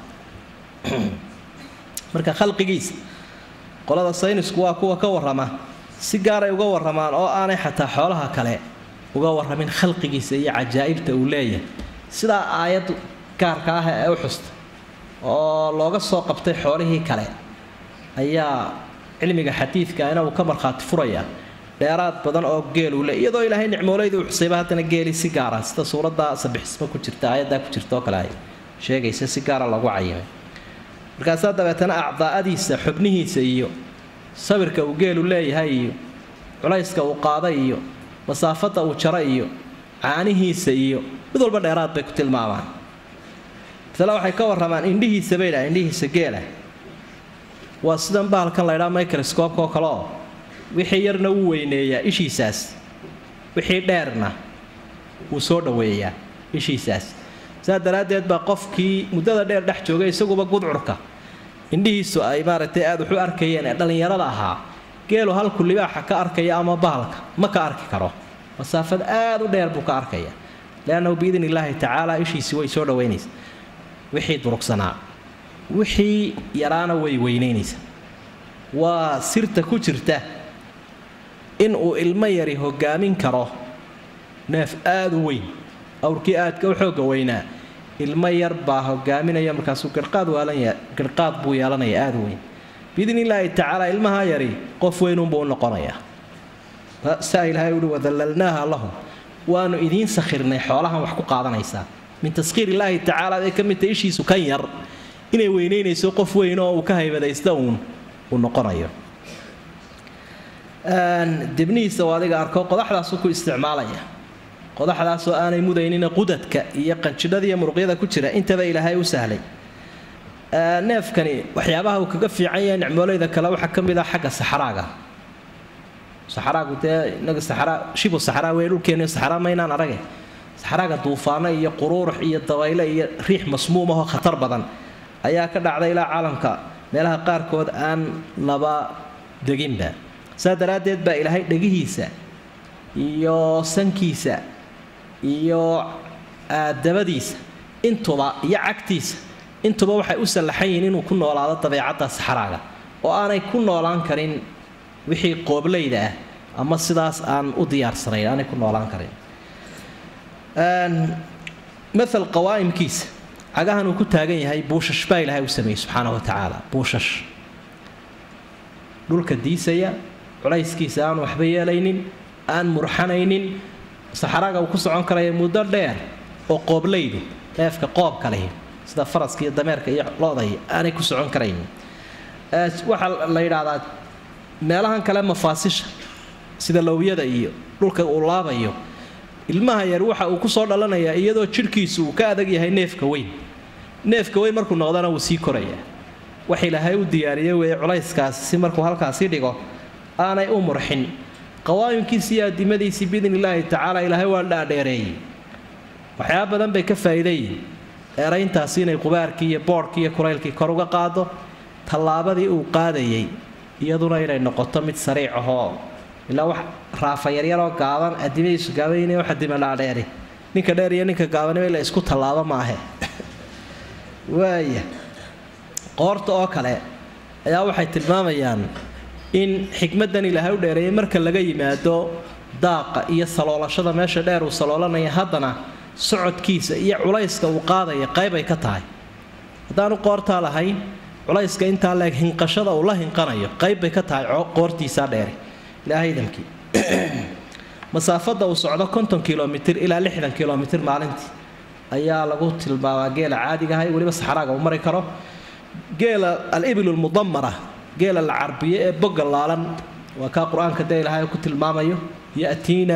marka khalqigiisa qolada saynisku waa kuwa ka warrama si gaaray uga warramaan oo aanay xataa xoolaha kale uga warramin khalqigiisa iyo cajaa'ibta uu leeyahay sidaa aayad gaarka ah ee u xusta oo looga soo qabtay xoolihii kale ayaa cilmiga xadiidka ina uu ka markhaati furaya dheeraad badan oo geeluu le iyadoo ilaahay nicmooleydii u xusayba haddana geeli si gaara sida suuradda sabixismo ku jirta aayaddaa ku jirta oo kale ay sheegaysa si gaara lagu cayimay markaasaa dabeetana acdaa'adiisa xubnihiisa iyo sawirka uu geelu leeyahay iyo culayska uu qaaday iyo masaafadda uu jaro iyo caanihiisa iyo mid walba dheeraad bay ku tilmaamaan masale waxay ka warramaan indhihiisa bay dhaha indhihiisa geela waa sidan bahalkan la ydhaa microscoobka oo kale oo wixii yarna wuu weyneeyaa ishiisaas wixii dheerna wuu soo dhoweeyaa ishiisaas saa daraaddeed baa qofkii muddada dheer dhex joogay isaguba gudcurka indhihiisu ay maaragtay aada waxu arkayeen ee dhallinyarada ahaa geelu halku libaaxa ka arkaya ama bahalka ma ka arki karo masaafad aada u dheer buu ka arkaya leannahu biidn illaahi tacaala ishiisii way soo dhoweynaysa wixii durugsanaa wixii yaraana way weynaynaysa waa sirta ku jirta in uu ilmo yari hogaamin karo neef aada u weyn awrkii aadka u xooga weynaa ilmo yar baa hogaaminaya markaasuu garhqaad waalanaya garhqaad buu yeelanaya aada u weyn biidn illaahi tacaala ilmaha yari qof weynunbuu u noqonayaa saa ilaahay uhi wadallalnaaha lahum waanu idiin sakhirnay xoolahan wax ku qaadanaysaa min taskhiir illaahi tacaala bay ka midta ishiisu kan yar inay weynaynayso qof weyn oo uu ka haybadaysta uun uu noqonayo debnihiisa oo adiga arko qodaxdaasuu ku isticmaalaya qodaxdaasoo aanay mudaynina qudadka iyo qanjidhada iyo muruqyada ku jira intaba ilaahay u sahlay neefkani waxyaabaha uu kaga fiican yahay nicmooleyda kale waxaa ka mid ah xagga saxraaga saxraagu dee inaga saxraa shibu saxraa wey dhulkeena saxraa maynaan arage saxraaga duufaano iyo quruurux iyo dabayle iyo riix masmuumahoo khatar badan ayaa ka dhacday ilaa caalamka meelaha qaarkood aan laba deginba saa daraaddeed baa ilaahay dhegihiisa iyo sankiisa iyo dabadiisa intuba iyo cagtiisa intuba waxay u sallaxan yihiin inuu ku noolaado dabeecadda saxraaga oo aanay ku noolaan karin wixii qooblayda ah ama sidaas aan u diyaarsanayn aanay ku noolaan karin maal qawaa'imkiisa cagahan uu ku taagan yahay buushash baa ilaahay u sameeyey subxaana wa tacaala buushash dhulka diisaya culayskiisa aan waxba yeelaynin aan murxanaynin saxraaga uu ku socon karaya muddo dheer oo qooblaydu neefka qoobka lehi sida faraska iyo dameerka iyo loday aanay ku socon karaynin waxaa la yidhaahdaa meelahan kale mafaasisha sida lowyada iyo dhulka uu laabayo ilmaha yar waxa uu kusoo dhalanayaa iyadoo jidhkiisu uu ka adag yahay neefka weyn neefka weyn markuu noqdana wuu sii korayaa wax ilaahay u diyaariyey weeye culayskaas si markuu halkaasi dhigo aanay u murxin qawaayimkiisi iyo adimadiisii biidn illaahi tacaala ilaahay waa dhaadheereeyey waxyaaba badan bay ka faa'iidayihin eerayntaasi inay qubaarkii iyo boodhkii iyo kulaylkii kor uga qaado tallaabadii uu qaadayay iyaduna inay noqoto mid sariic ahoo ilaa wax raafa yaryaroo gaaban adimadiisu gaaban wax adima dhaadheeri ninka dheer iyo ninka gaabaniba ila isku tallaabo maahe waaya qoorta oo kale ayaa waxay tilmaamayaan in xikmaddan ilaahay u dheereeyay marka laga yimaado daaqa iyo saloolashada meesha dheer uu saloolanaya haddana socodkiisa iyo culayska uu qaadaya qayb ay ka tahay haddaanu qoortaa lahayn culayska intaa leeg hinqashada uu la hinqanayo qayb bay ka tahay qoortiisaa dheeri ilaahay idamkii masaafada uu socdo konton kilomitr ilaa lixdan kilomitr maalintii ayaa lagu tilmaamaa geela caadiga ahay weliba saxraaga uu mari karo geela alibil lmudamara geela la carbiyo ee boga laalan waa kaa qur-aanka dee ilaahay ku tilmaamayo yatiina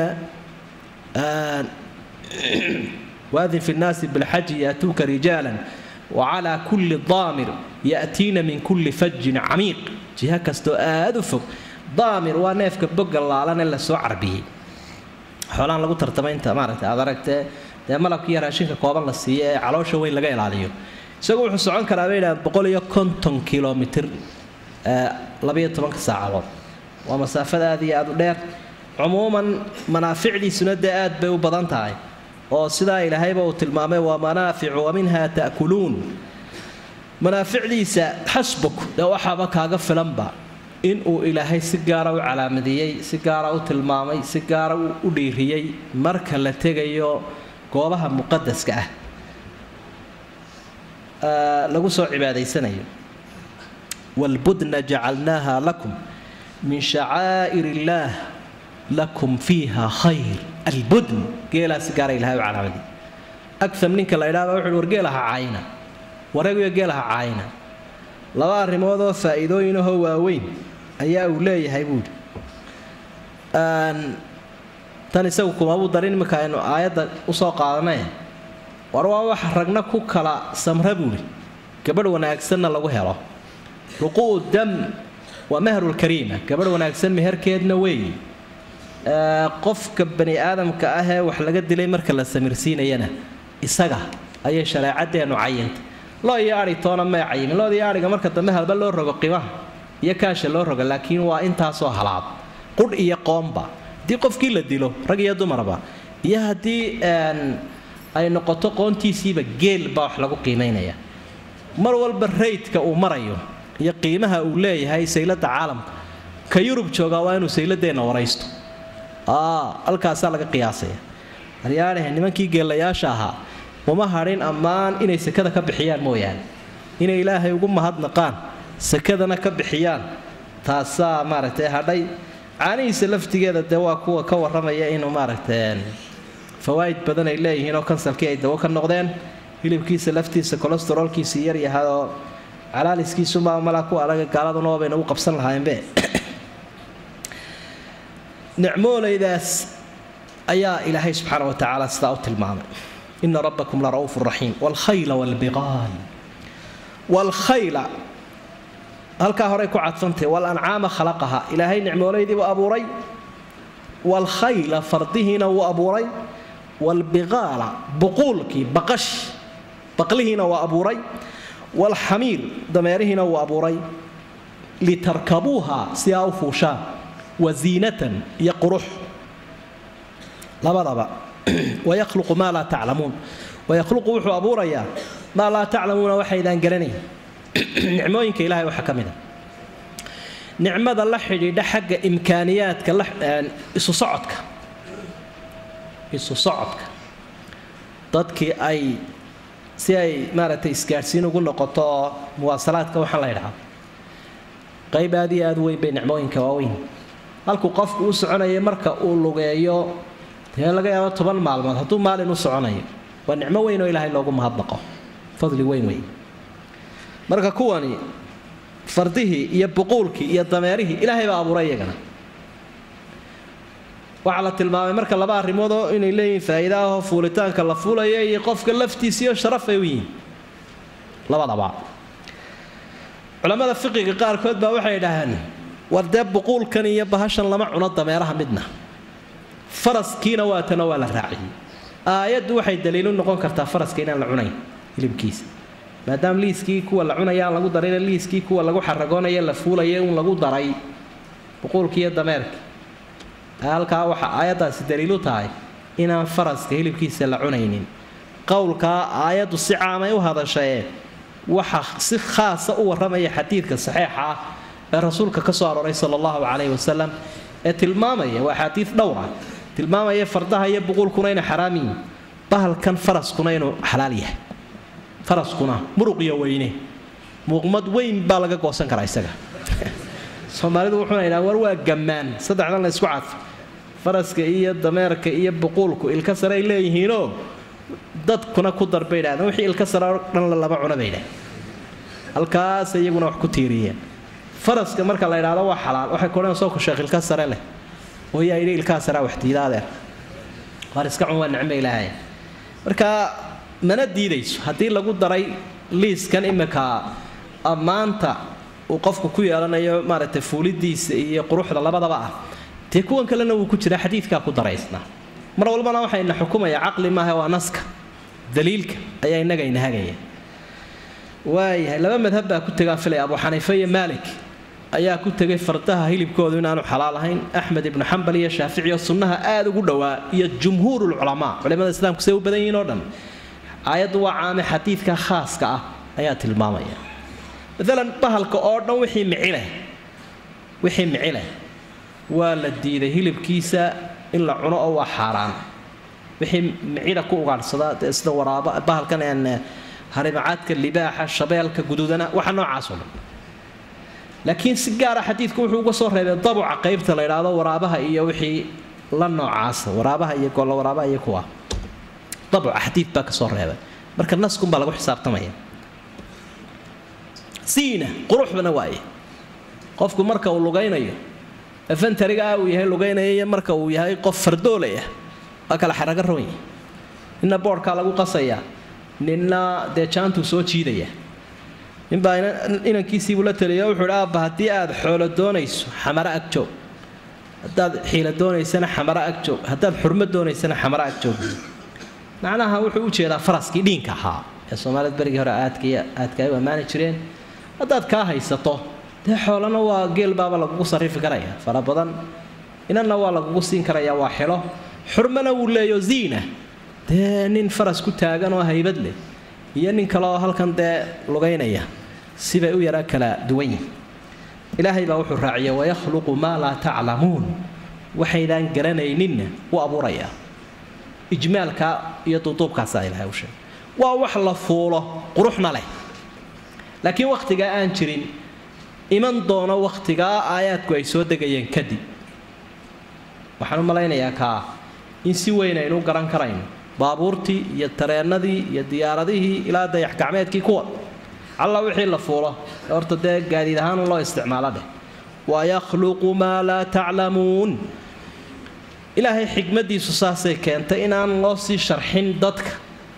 waadin fi nnaasi bilxaji yaatuuka rijaala wacalaa kulli daamir yatiina min kulli fajin camiiq jiha kastoo aada u fog daamir waa neefka boga laalan ee lasoo carbiyey xoolaan lagu tartamaynta maaragta aad aragtee dee malabka iyo raashinka kooban la siiyo ee caloosha weyn laga ilaaliyo isagu wuxuu socon karaa bay yidhahdeen boqol iyo konton kilomitr labayo tobanka saacadood waa masaafada aad iyo aada u dheer cumuuman manaaficdiisuna dee aad bay u badan tahay oo sidaa ilaahayba uu tilmaamay waa manaaficu wa minha ta'kuluun manaaficdiisa xasbuk dee waxaaba kaaga filanba inuu ilaahay si gaara u calaamadeeyey si gaara u tilmaamay si gaara u dhiiriyey marka la tegayo goobaha muqadaska ah lagu soo cibaadaysanayo waalbudna jacalnaaha lakum min shacaa'ir illaah lakum fiiha khayr albudn geelaa si gaara ilahay u calaamadiyey agam ninka la idhahba wuxuuhi war geelaha caayina wareeguyo geelaha caayina laba arrimoodoo faa'iidooyinahoo waaweyn ayaa uu leeyahay buuhi tan isagu kumabuu darin iminka aynu aayadda usoo qaadanay war waa wax ragna ku kala samra buuhi gabadh wanaagsanna lagu helo ruquu'u dam waa mahrulkariima gabadh wanaagsan meherkeedna weeye qofka bani aadamka ah ee wax laga dilay marka la samirsiinayana isaga ayay shareecadeennu cayintay loo iyo ai toona may cayimin lood iyo aiga marka dambe halba loo rogo qimaha iyo kaasha loo rogo laakiin waa intaasoo halaad qudh iyo qoomba haddii qofkii la dilo rag iyo dumarba iyo haddii ay noqoto qoontiisiiba geel baa wax lagu qiimaynaya mar walba raydka uu marayo iyo qiimaha uu leeyahay saylada caalamka ka yurub joogaa waa inuu sayladeenna waraysto halkaasaa laga qiyaasaya aryaadhahe nimankii geelayaasha ahaa uma hadhin ammaan inay sekada ka bixiyaan mooyaane inay ilaahay ugu mahadnaqaan sekadana ka bixiyaan taasaa maaragtay hadhay caanihiisa laftigeeda dee waa kuwa ka warramaya inuu maaragtay fawaa'id badan ay leeyihiin oo kansalkii ay dawo ka noqdeen hilibkiisa laftiisa kolestaroolkiisa yaryahay oo calaaliskiisumaa malaa ku adaga gaaladuna waabayna u qabsan lahaayeenbe nicmoolaydaas ayaa ilaahay subxaana wa tacaala sidaa u tilmaamay ina rabbakum la ra'uufu raxiim waalkhayla waalbiqaal waalkhayla halkaa horey ku cadfantahy walancaama khalaqaha ilaahay nicmooleydiibuu abuuray waalkhayla fardihiina wuu abuuray waalbiqaala buquulkii baqash baqlihiina waa abuuray waalxamiir dameerihiina wuu abuuray litarkabuuha si aa u fuushaan waziinatan iyo qurux labadaba wayahluqu maa laa taclamuun wayahluqu wuxuu abuurayaa maa laa taclamuuna waxaydaan garanayn nicmooyinka ilahay waxaa ka mid a nicmada la xidhiidha xagga imkaaniyaadka isu socodka isu socodka dadkii ay si ay maaragtay isgaadhsiin ugu noqoto oo muwaasalaadka waxaan la ydhahaa qayb aad iyo aad weyn bay nicmooyinka waaweyn halkuu qofku u soconaya marka uu lugeeyo dee laga yaabo toban maalmood hadduu maalin u soconayo waa nicmo weyn oo ilaahay loogu mahadnaqo fadli weyn wey marka kuwani fardihii iyo buquulkii iyo dameerihii ilaahay baa abuuray iyagana waxaa la tilmaamay marka laba arrimoodoo inay leeyihiin faa'iida ahoo fuulitaanka la fuulaya iyo qofka laftiisiiyo sharaf ay u yihiin labadaba culammada fiqiga qaarkood baa waxay idhaahaan war dee buquulkan iyo bahashan lama cuno dameeraha midna faraskiina waatana waa la raaciyey aayaddu waxay daliilu noqon kartaa faraska inaan la cunayn hilibkiisa maadaama liiskii kuwa la cunaya aan lagu darayna liiskii kuwa lagu xaragoonaya la fuulaya un lagu daray buquulkii iyo dameerkii halkaa waxa aayaddaasi daliilu tahay inaan faraska hilibkiisa la cunaynin qowlkaa aayaddu si caamay u hadashae waxa si khaasa u warramaya xadiidka saxiixa ah ee rasuulka ka soo arooray sala allahu calayhi wasalam ee tilmaamaya waa axaadiid dhowr ah tilmaamaya fardaha iyo buquulkuna inay xaraam yihiin bahalkan faraskuna inuu xalaal yahay faraskuna muruq iyo weyne muuqmad weyn baa laga goosan karaa isaga soomaalidu wuxuuna yidhaha war waa gammaan saddexdan la isku cadfo faraska iyo dameerka iyo buquulku ilka sare ay leeyihiinoo dadkuna ku dar bay idhahdeen wixii ilka sare oo dhan la laba cuna bay idhahdeen halkaas iyaguna wax ku tiiriyeen faraska marka la idhaahdo waa xalaal waxay kodhan soo kusheekh ilka sare leh oo yaa yidhi ilkaha sarea wax diidaadeer waar iska cun waa nicmo ilaahay marka mana diidayso haddii lagu daray liiskan imika ammaanta uu qofku ku yeelanayo maaragtay fuulidiisa iyo quruxda labadaba ah dee kuwan kalena wuu ku jiraa xadiidkaa ku daraysnaa mar walbana waxayna xukumaya caqli maaha waa naska daliilka ayaa innaga ina hagaya waayahay laba madhab baa ku tegaa filay abu xaniife iyo maalik ayaa ku tegay fardaha hilibkoodu inaanu xalaal ahayn axmed ibnu xambal iyo shaafici oo sunnaha aada ugu dhowaa iyo jumhuurulculamaa culimada islaamku say u badan yihiin oo dhan aayaddu waa caame xadiidka khaaska ah ayaa tilmaamaya maalan bahalka oo dhan wixii micileh wixii micileh waa la diiday hilibkiisa in la cuno oo waa xaaraan wixii micida ku ugaadhsada sida waraaba bahalkan een harimacaadka libaaxa shabeelka guduudana waxa noocaasoo dhan laakiin si gaara xadiidku wuxuu uga soo reebay dabuca qaybta la idhaahdo waraabaha iyo wixii la noocaasa waraabaha iyo golla waraabaha iyo kuwa dabuca xadiid baa ka soo reebay marka naskunbaa lagu xisaabtamaya siina quruxbana waaye qofku marka uu lugaynayo efantarigaa uu yahay lugaynaya iyo marka uu yahay qof fardoolaya waa kala xaraga roon yahay ninna boodhkaa lagu qasayaa ninna dee jaantuu soo jiidaya ninbaa inankiisiibuu la taliya wuxuu hi aabba haddii aad xoolo doonayso xamaro ag joog haddaad xiila doonaysana xamaro ag joog haddaad xurmo doonaysana xamaro ag joog macnaha wuxuu u jeedaa faraskii dhiinka ahaa ee soomaalida berigii hore aadkay aadka ay u ammaani jireen haddaad kaa haysato dee xoolana waa geel baaba lagugu sarrifi karaya fara badan inanna waa lagugu siin karaya waa xilo xurmana wuu leeyo ziina dee nin faras ku taagan oo haybad leh iyo nin kale oo halkan dee lugaynaya sibay u yaraa kala duwan yihin ilaahay baa wuxuu raaciyay wayakhluqu maa laa taclamuun waxaydaan garanayninna u abuurayaa ijmaalka iyo duuduubkaasaa ilahay u sheegay waa wax la fuulo quruxna leh laakiin wakhtigaa aan jirin iman doono wakhtigaa aayaadku ay soo degayeen kadib waxaan u malaynayaa kaa in si weyn aynu u garan karayno baabuurtii iyo tareennadii iyo diyaaradihii ilaa dayax gacmeedkii kuwa alla wixii la fuulo horta dee gaadiid ahaan loo isticmaalo dheh wayakhluqu maa laa taclamuun ilaahay xikmadiisu saasay keentay inaan loo sii sharxin dadka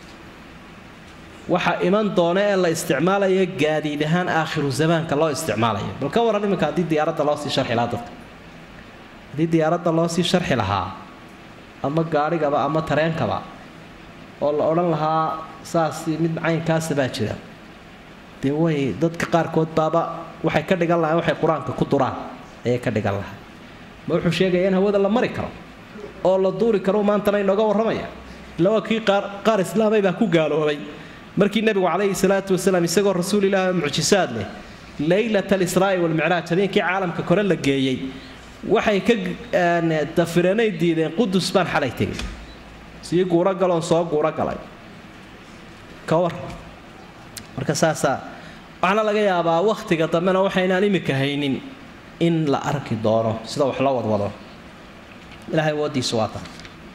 waxa iman doona ee la isticmaalayo gaadiid ahaan aakhiru zamaanka loo isticmaalayo bal ka waran iminka haddii diyaaradda loo sii sharxi lahaa dadka haddii diyaaradda loo sii sharxi lahaa ama gaadhigaba ama tareenkaba oo la odhan lahaa saas mid caynkaasa baa jira dee way dadka qaarkood baaba waxay ka dhigan lahayn waxay qur-aanka ku duraan ayay ka dhigan lahay ma wuxuu sheegaya in hawada la mari karo oo la duuri karo maantana inooga warramaya illa waa kii qaar qaar islaamay baa ku gaaloobay markii nebigu calayhi salaatu wasalaam isagoo rasuulilaah mucjisaad leh leylat alisraa'i walmicraaj habeenkii caalamka kore la geeyey waxay ka dafireenay diideen qudus baan xalay tegay sii guuro galoon soo guuro galay ka war marka saasaa waxaana laga yaabaa wakhtiga dambena waxaynaan imika haynin in la arki doono sida wax loo wadwado ilahay woodiisu waa tan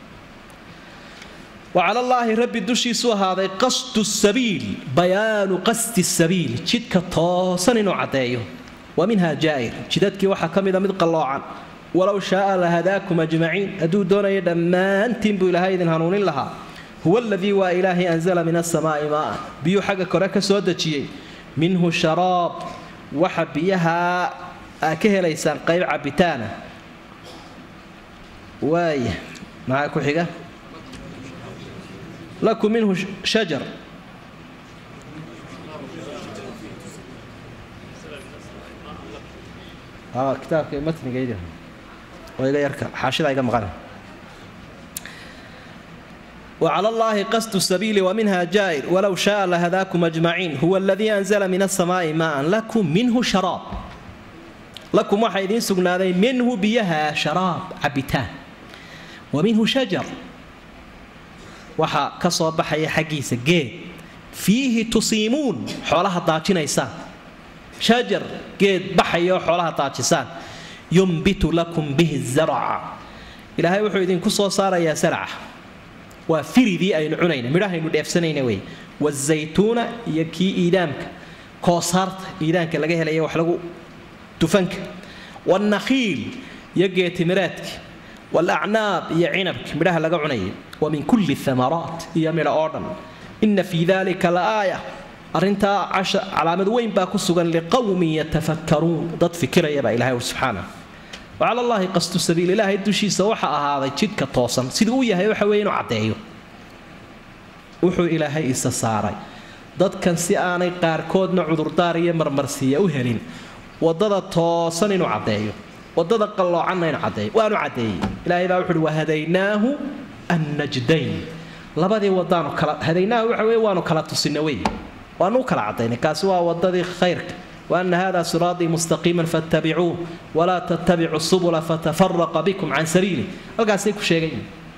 wacala allaahi rabbi dushiisu ahaaday qasdu sabiil bayaanu qasdi sabiil jidka toosan inuu caddeeyo wa minha jaa'ir jidadkii waxaa ka mida mid qalloocan walow shaaa la hadaakum ajmaciin hadduu doonayo dhammaantiin buu ilaahay idin hanuunin lahaa huwa aladii waa ilaahay anzala min asamaa'i maa'an biyuu xagga kore ka soo dejiyey minhu sharaab waxa biyaha aa ka helaysaan qayb cabitaana waaya maxaa ku xiga lakum minhu shajar kitaabka matnigaydi oo iga yarka xaashida iga maqan وعلى الله قصد السبيل ومنها جائر ولو شاء لهداكم أجمعين هو الذي أنزل من السماء ماء لكم منه شراب لكم واحد سقنادين منه بيها شراب عبتان ومنه شجر وحا كصوب حي حقيس جيد fiihi tusiimuun xoolaha daajinaysaan shajar geed baxayo xoolaha daajisaan yumbitu lakum bihi zarca ilaahay wuxuu idinku soo saarayaa sarca waa firidii aynu cunayna midhahaynu dheefsanayna wey wazaytuuna iyo kii iidaamka koosaarta iidaanka laga helaya wax lagu dufanka wannakhiil iyo geetimireedka waalacnaab iyo cinabka midhaha laga cunayay wa min kulli amaraat iyo midha oo dhan ina fii dalika la aaya arrintaa casha calaamad weyn baa ku sugan liqowmin yatafakkaruun dad fikiraya baa ilahay ur subxaana wacala allaahi qasdu sabiil ilaahay dushiisa waxa ahaaday jidhka toosan siduu u yahay waxa weeye inuu caddeeyo wuxuu ilaahay isa saaray dadkan si aanay qaarkoodna cudurdaar iyo marmarsiiya u helin wadada toosan inuu caddeeyo wadada qalloocanna inuu caddeeyo waanu caddeeyey ilaahay baa wuxuuhi wahadaynaahu annajdayn labadii wadaanu kala hadaynaahu waxa weye waanu kala tusina wey waanu u kala caddaynay kaasi waa wadadii khayrka وأن هذا صراطي مستقيما فاتبعوه ولا تتبعوا السبل فتفرق بكم عن سبيله القاسيك شيئين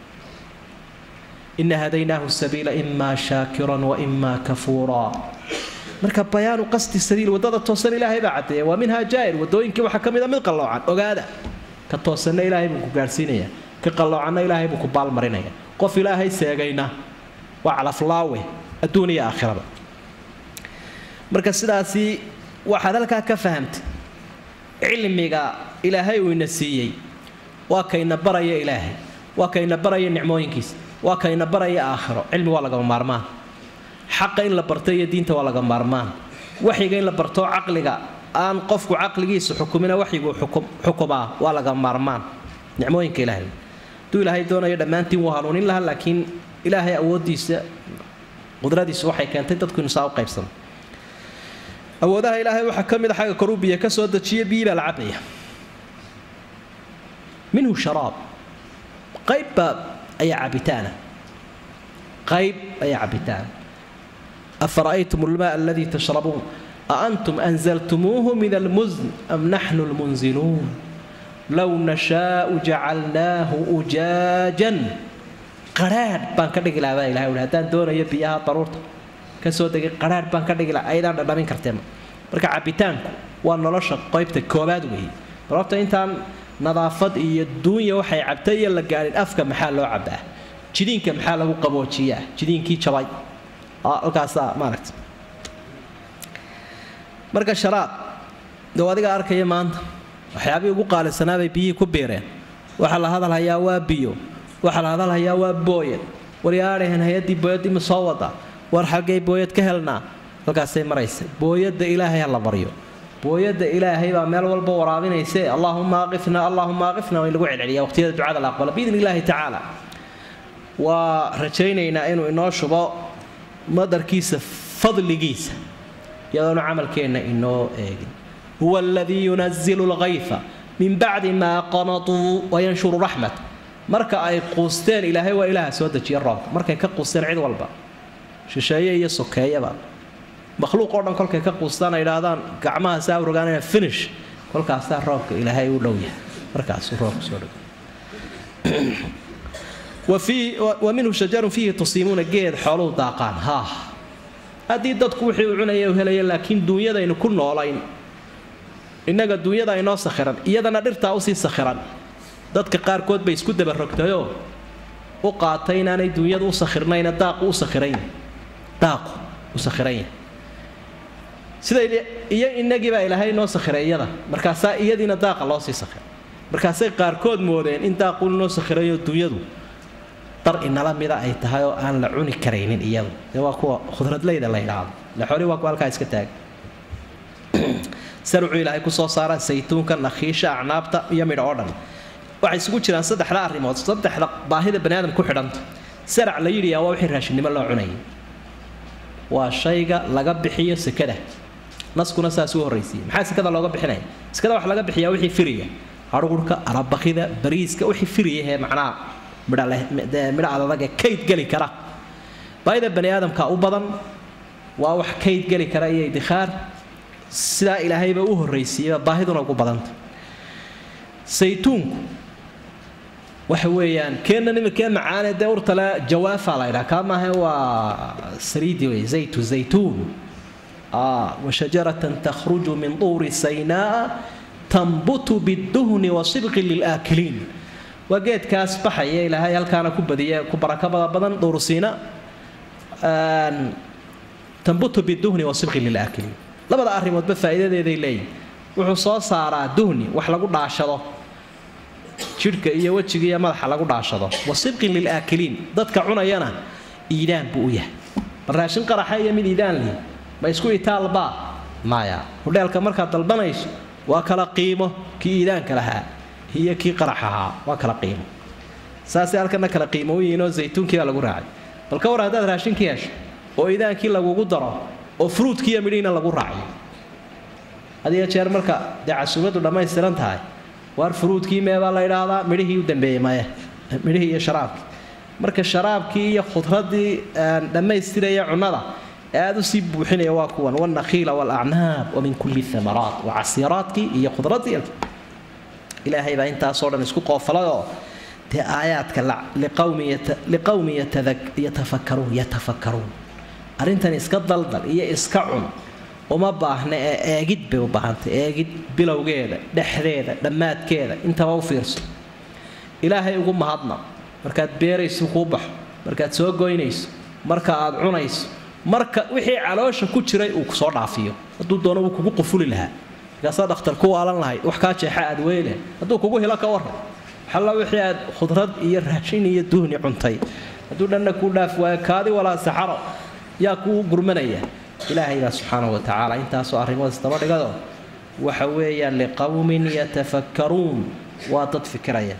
إن هديناه السبيل إما شاكرا وإما كفورا marka bayaanu qasdi sabiil wadada toosan ilaahay baa cadeeya waa minhaa jaa'ir wadooyinkii waxaa ka mid a mid qalloocan ogaada ka toosanna ilaahay buu ku gaadhsiinaya ka qalloocanna ilaahay buu ku baalmarinaya qof ilaahay seegayna waa calaflaawe adduun iyo aakhiraba marka sidaasi waxaad halkaa ka fahamtay cilmiga ilaahay uu ina siiyey waa kayna baraya ilaahay waa kayna baraya nicmooyinkiisa waa kayna baraya aakhiro cilmi waa lagama maarmaan xaqa in la barto iyo diinta waa laga maarmaan waxyiga in la barto caqliga aan qofku caqligiisa xukumina waxyiguu xukumaa waa laga maarmaan nicmooyinka ilaahay hadduu ilaahay doonayo dhammaantiin wuu hanuunin lahaa laakiin ilaahay awooddiisa qudradiisu waxay keentay dadku inu saa u qaybsano awoodaha ilaahay waxaa ka mid a xagga koruu biyo ka soo dejiya biyi baa la cabaya minhu sharaab qaybbaa ayaa cabitaana qayb ayaa cabitaana afara'aytum almaa aladii tashrabuun aantum anzaltumuuhu min almusn am naxnu lmunziluun low nashaau jacalnaahu ujaajan qadhaadh baan ka dhigi lahaa baa ilahay uhi haddaan doonayo biyaha daruurta kasoo degay qadhaadh baan ka dhigi laha aydaan dhadhamin karteen marka cabitaanku waa nolosha qaybta koobaad weeye sababta intaan nadaafad iyo duunya waxay cabtay iyo la gaadhin afka maxaa loo cabaa jidiinka maxaa lagu qaboojiyaa jidiinkii jabay halkaasaa maaragta marka sharaab dee adiga arkaya maanta waxyaabihii ugu qaalisanaabay biyihii ku biireen waxaa la hadalhayaa waa biyo waxaa la hadalhayaa waa booyad waryaadhahen hay-addii booyaddii ma soo wada war xaggay booyad ka helnaa halkaasay maraysa booyadda ilaahay ha la maryo booyadda ilaahay baa meel walba waraabinayse allaahuma aqifna allaahuma aqifna waa in lagu celceliya waqtiyada ducada la aqbala biidni illaahi tacaala waa rajaynaynaa inuu inoo shubo madarkiisa fadligiisa iyadoonu camalkeenna inoo eegin huwa aladii yunazilu lgayfa min bacdi maa qanatuu wayanshuru raxmat marka ay quusteen ilaahay waa ilaaha soo dejiya roobka markay ka quusteen cid walba shisheeye iyo sokeeyaba makhluuq oo dhan kolkay ka quustaan ay idhaahdaan gacmaha saa rogaanaya finish kolkaasaa roobka ilaahay u dhow yahay markaasuu roobka soo dhow wa minhu shajarun fiihi tusiimuuna geed xooluhu daaqaan haa haddii dadku wixii uu cunaya u helaya laakiin duunyadaynu ku noolayn innaga duunyada inoo sakhiran iyadana dhirtaa usii sakhiran dadka qaarkood bay isku dabarogtayoo u qaatay inaanay duunyadu u sakhirnayna daaqu u sakhiran daaqu u sakhiran yahay sida iyo inagii baa ilaahay noo sakhiray iyada markaasaa iyadiina daaqa loo sii sakhiray markaasay qaarkood moodeen in daaqu noo sakhirayo duunyadu dar inala mida ay tahay oo aan la cuni karaynin iyadu dee waa kuwa khudradleyda la yidhaahdo laxori waa kuwa halkaa iska taag sarucuu ilaahay kusoo saara saytuunka nakhiisha acnaabta iyo midho oo dhan waxay isugu jiraan saddexda arrimood saddexda baahida bani aadam ku xidhanta sarac la yidhiyaa waa wixii raashinnimo loo cunayay waa shayga laga bixiyo sekada naskuna saas u horraysiiyey maxaa sekada looga bixinaya sekada waxa laga bixiyaa wixii firiya harhurhka arabakida bariiska wixii firiyahee macnaha midho adadage kayd geli kara baahida bani aadamka u badan waa wax kayd geli kara iyo idikhaar sidaa ilaahayba u horraysiiyeyba baahiduna ugu badanta saytuunku waxa weeyaan keenan imikee macaane dee urtale jawaafa la ydhaha kaa maahe waa saliidi wey zaytu zaytuun washajaratan takhruju min duuri saynaa tambutu biduhni wasibqi lilaakiliin waa geedkaas baxaya ilaahay halkaana ku badiya ku barakabada badan duursiina tambutu biduhni wasibqi lilaakiliin labada arrimoodba faa'iidadeeday leeyihin wuxuu soo saaraa duhni wax lagu dhaashado jidhka iyo wejiga iyo madaxa lagu dhaashado wasibqin lilaakiliin dadka cunayana iidaan buu u yahay bal raashin qaraxa iyo mid iidaan lihi ma isku itaalbaa maya hudheelka markaad dalbanayso waa kala qiimo kii iidaanka lahaa iyo kii qarax ahaa waa kala qiimo saasay halkana kala qiimo u yihiinoo zaytuunkiibaa lagu raacay bal ka war haddaad raashinkii hesho oo iidaankii lagugu daro oo fruudkiiyo midhihiina lagu raaciyo hadiyo jeer marka dee casuumadu dhammaystiran tahay waar furuudkii meebaa la idhaahdaa midhihii u dambeeyey maya midhihii iyo sharaabkii marka sharaabkii iyo khudradii dhammaystiraya cunnada ee aada usii buuxinaya waa kuwan walnakhiila walacnaab wa min kulli amaraat waa casiiraadkii iyo khudradii ilaahay baa intaasoo dhan isku qoofalayoo dee aayaadka liqowmi yatafakkaruun yatafakkaruun arrintan iska daldal iyo iska cun uma baahna ee eegid bay u baahantay eegid bilowgeeda dhexdeeda dhammaadkeeda intaba u fiirso ilaahay ugu mahadna markaad beerayso kuu baxo markaad soo goynayso marka aad cunayso marka wixii caloosha ku jiray uu kusoo dhaafiyo hadduu doono wuu kugu qufuli lahaa markaasaa dhakhtar ku waalan lahayd wax kaa jeexa aad weyle hadduu kugu hilo ka waran xalla wixii aad khudrad iyo raashin iyo duhni cuntay hadduu dhanna kuu dhaaf waayo kaadi walaa saxaro yaa kuu gurmanaya ilaahay baa subxaanahu wa tacaala intaasoo arrimood isdaba dhigado waxa weeyaan liqowmin yatafakkaruun waa dad fikiraya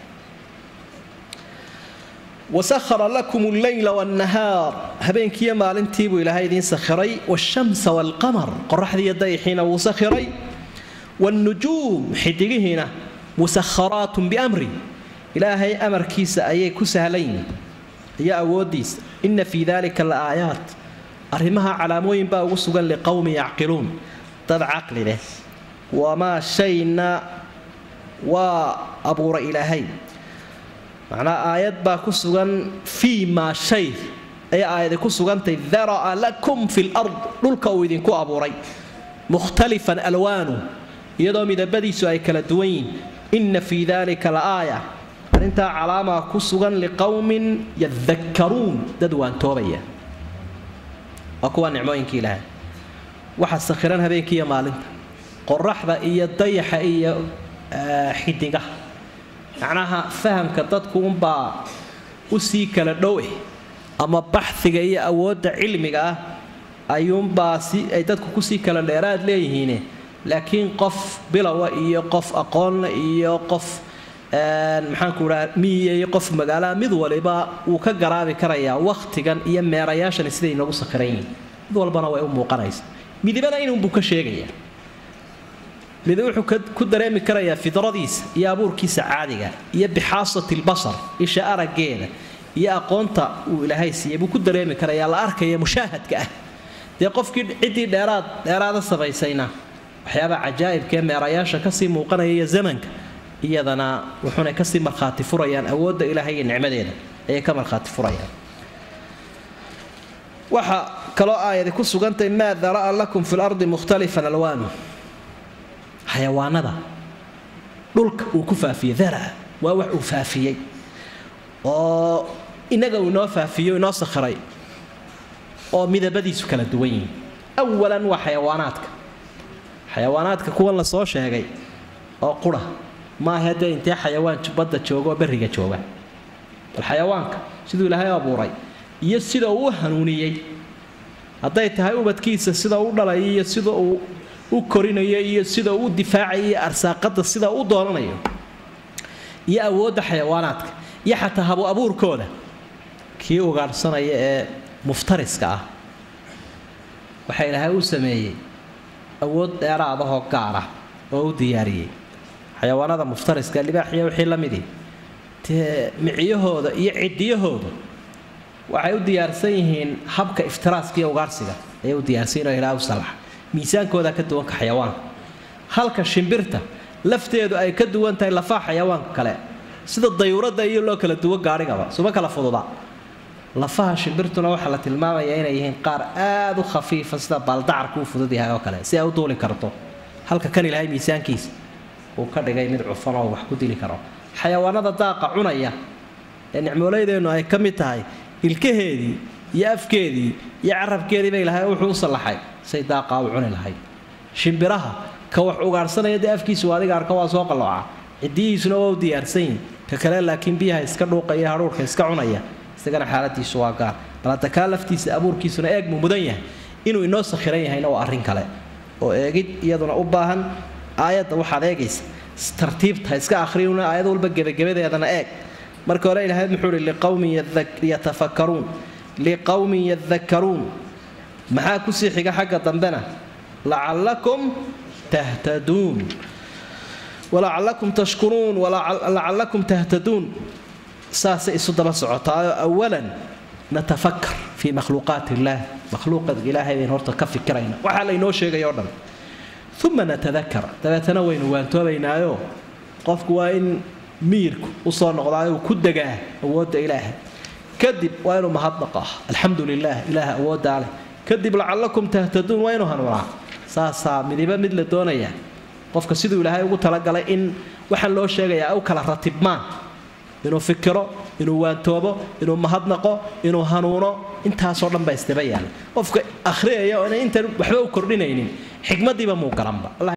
wasahara lakum alleyla walnahaar habeenkiiyo maalintiibuu ilaahay idiin sakhiray waashamsa waalqamar qoraxdiiyo dayixiina wuu sakhiray waalnujuum xidigihiina musakharaatun biamri ilaahay amarkiisa ayay ku sahlan yihin iyo awooddiisa ina fii dalika la aayaat arrimaha calaamooyin baa ugu sugan liqowmi yacqiluun dad caqli leh wamaa shayna waa abuura ilaahay macnaa aayad baa ku sugan fii maa shay ay aayadi ku sugantay dara'a lakum fi lard dhulka uu idinku abuuray mukhtalifan alwaanu iyadoo midabadiisu ay kala duwan yihin ina fii dalika la aaya arrintaa calaamaa ku sugan liqowmin yadakkaruun dad waantoobaya waa kuwa nicmooyinkii ilaahay waxa sakhiran habeenkii iyo maalinta qoraxda iyo dayaxa iyo xidigaha macnaha fahamka dadku unbaa usii kala dhow eh ama baxhiga iyo awoodda cilmiga ah ayuunbaa si ay dadku kusii kala dheeraad leeyihiine laakiin qof bilowa iyo qof aqoonna iyo qof maxaanku dhaha miyiya iyo qof magaalaha mid waliba wuu ka garaabi karayaa wakhtigan iyo meerayaashani siday inagu sakhiran yihiin mid walbana way u muuqanaysa midibana inunbuu ka sheegaya mid wuxuu ku dareemi karayaa fidradiisa iyo abuurkiisa caadiga iyo bixaasati lbasar isha araggeeda iyo aqoonta uu ilaahay siiyey buu ku dareemi karayaa la arkaya mushaahadka ah dee qofkii ciddii dheeraad dheeraada samaysayna waxyaabaa cajaa'ibkaee meerayaasha kasii muuqanaya iyo zamanka iyadana wuxuuna kasii markhaati furayaan awoodda ilaahay iyo nicmadeeda ayay ka markhaati furayaan waxa kaloo aayadi ku sugantay maa dara'a lakum fi lardi mukhtalifan alwaanu xayawaanada dhulka uu ku faafiyey daraa waa wax uu faafiyey oo inaga uu inoo faafiyo inoo sakhiray oo midabadiisu kala duwan yihin awalan waa xayawaanaadka xayawaanaadka kuwan la soo sheegay oo qura maaha dee intee xayawaan badda jooga oo berriga jooga bal xayawaanka siduu ilaahay abuuray iyo sida uu u hanuuniyey hadday tahay ubadkiisa sida u dhalay iyo sida uu u korinayo iyo sida uu u difaacayo iyo arsaaqada sida u doonanayo iyo awoodda xayawaanaadka iyo xataa habu abuurkooda kii ugaadhsanaya ee muftariska ah waxaa ilaahay u sameeyey awood dheeraadahoo gaara oo u diyaariyey xayawaanada muftariska libaaxiya wixii la midii dee miciyahooda iyo cidiyahooda waxay u diyaarsan yihiin habka iftiraaska iyo ugaarsiga ayay u diyaarsan oo ilaa u salaxa miisaankooda ka duwanka xayawaanka halka shimbirta lafteedu ay ka duwan tahay lafaha xayawaanka kale sida dayuuradda iyo loo kala duwo gaadhigaba suma kala fududa lafaha shimbirtuna waxaa la tilmaamayaa inay yihiin qaar aada u khafiifa sida baaldacarku u fudud yahay oo kale si ay u duuli karto halka kan ilaahay miisaankiisa uu ka dhigay mid cufan oo wax ku dili karo xayawaanada daaqa cunaya ee nicmooleydeennu ay ka mid tahay ilkaheedii iyo afkeedii iyo carabkeediiba ilaahay wuxuu u sallaxay say daaqaa u cuni lahayd shimbiraha ka wax ugaarhsanaya dee afkiisu adiga arka waa soo qallooca cidiyihiisuna waa u diyaarsan yihin ka kale laakiin biyaha iska dhuuqaya hadhuurka iska cunaya isagana xaaladiisu waa gaar bal hadda kaa laftiisa abuurkiisuna eeg muu mudan yahay inuu inoo sakhiran yahayna waa arrin kale oo eegid iyaduna u baahan aayadda waxaad eegaysa tartiibta iska akhriyuna aayad walba gebagabadeedana eeg marka hore ilaahay muxuu ihi liqowmin yatafakkaruun liqowmin yadakkaruun maxaa kusii xiga xagga dambena lacallakum tahtaduun walacallakum tashkuruun walacallakum tahtaduun saasay isu daba socotaayo awalan natafakar fii makhluuqaat illaah makhluuqa ilaahay baynu horta ka fikirayna waxaa laynoo sheegay oo dhan uma natadakar dabeetana waynu waantoobaynaayo qofku waa in miyirku usoo noqdaayo uu ku degaa awoodda ilaahay kadib waa inuu mahadnaqo ah alxamdu lilah ilaah awooddaa leh kadib lacallakum tahtaduun waa inuu hanuunaa saasaa midiba mid la doonaya qofka siduu ilaahay ugu talagalay in waxaan loo sheegayaa u kala ratibmaan inuu fikiro inuu waantoobo inuu mahadnaqo inuu hanuuno intaasoo dhan baa isdaba yaala qofka akhriyaya oo intan waxba u kordhinaynin xikmadiiba muu garanba allah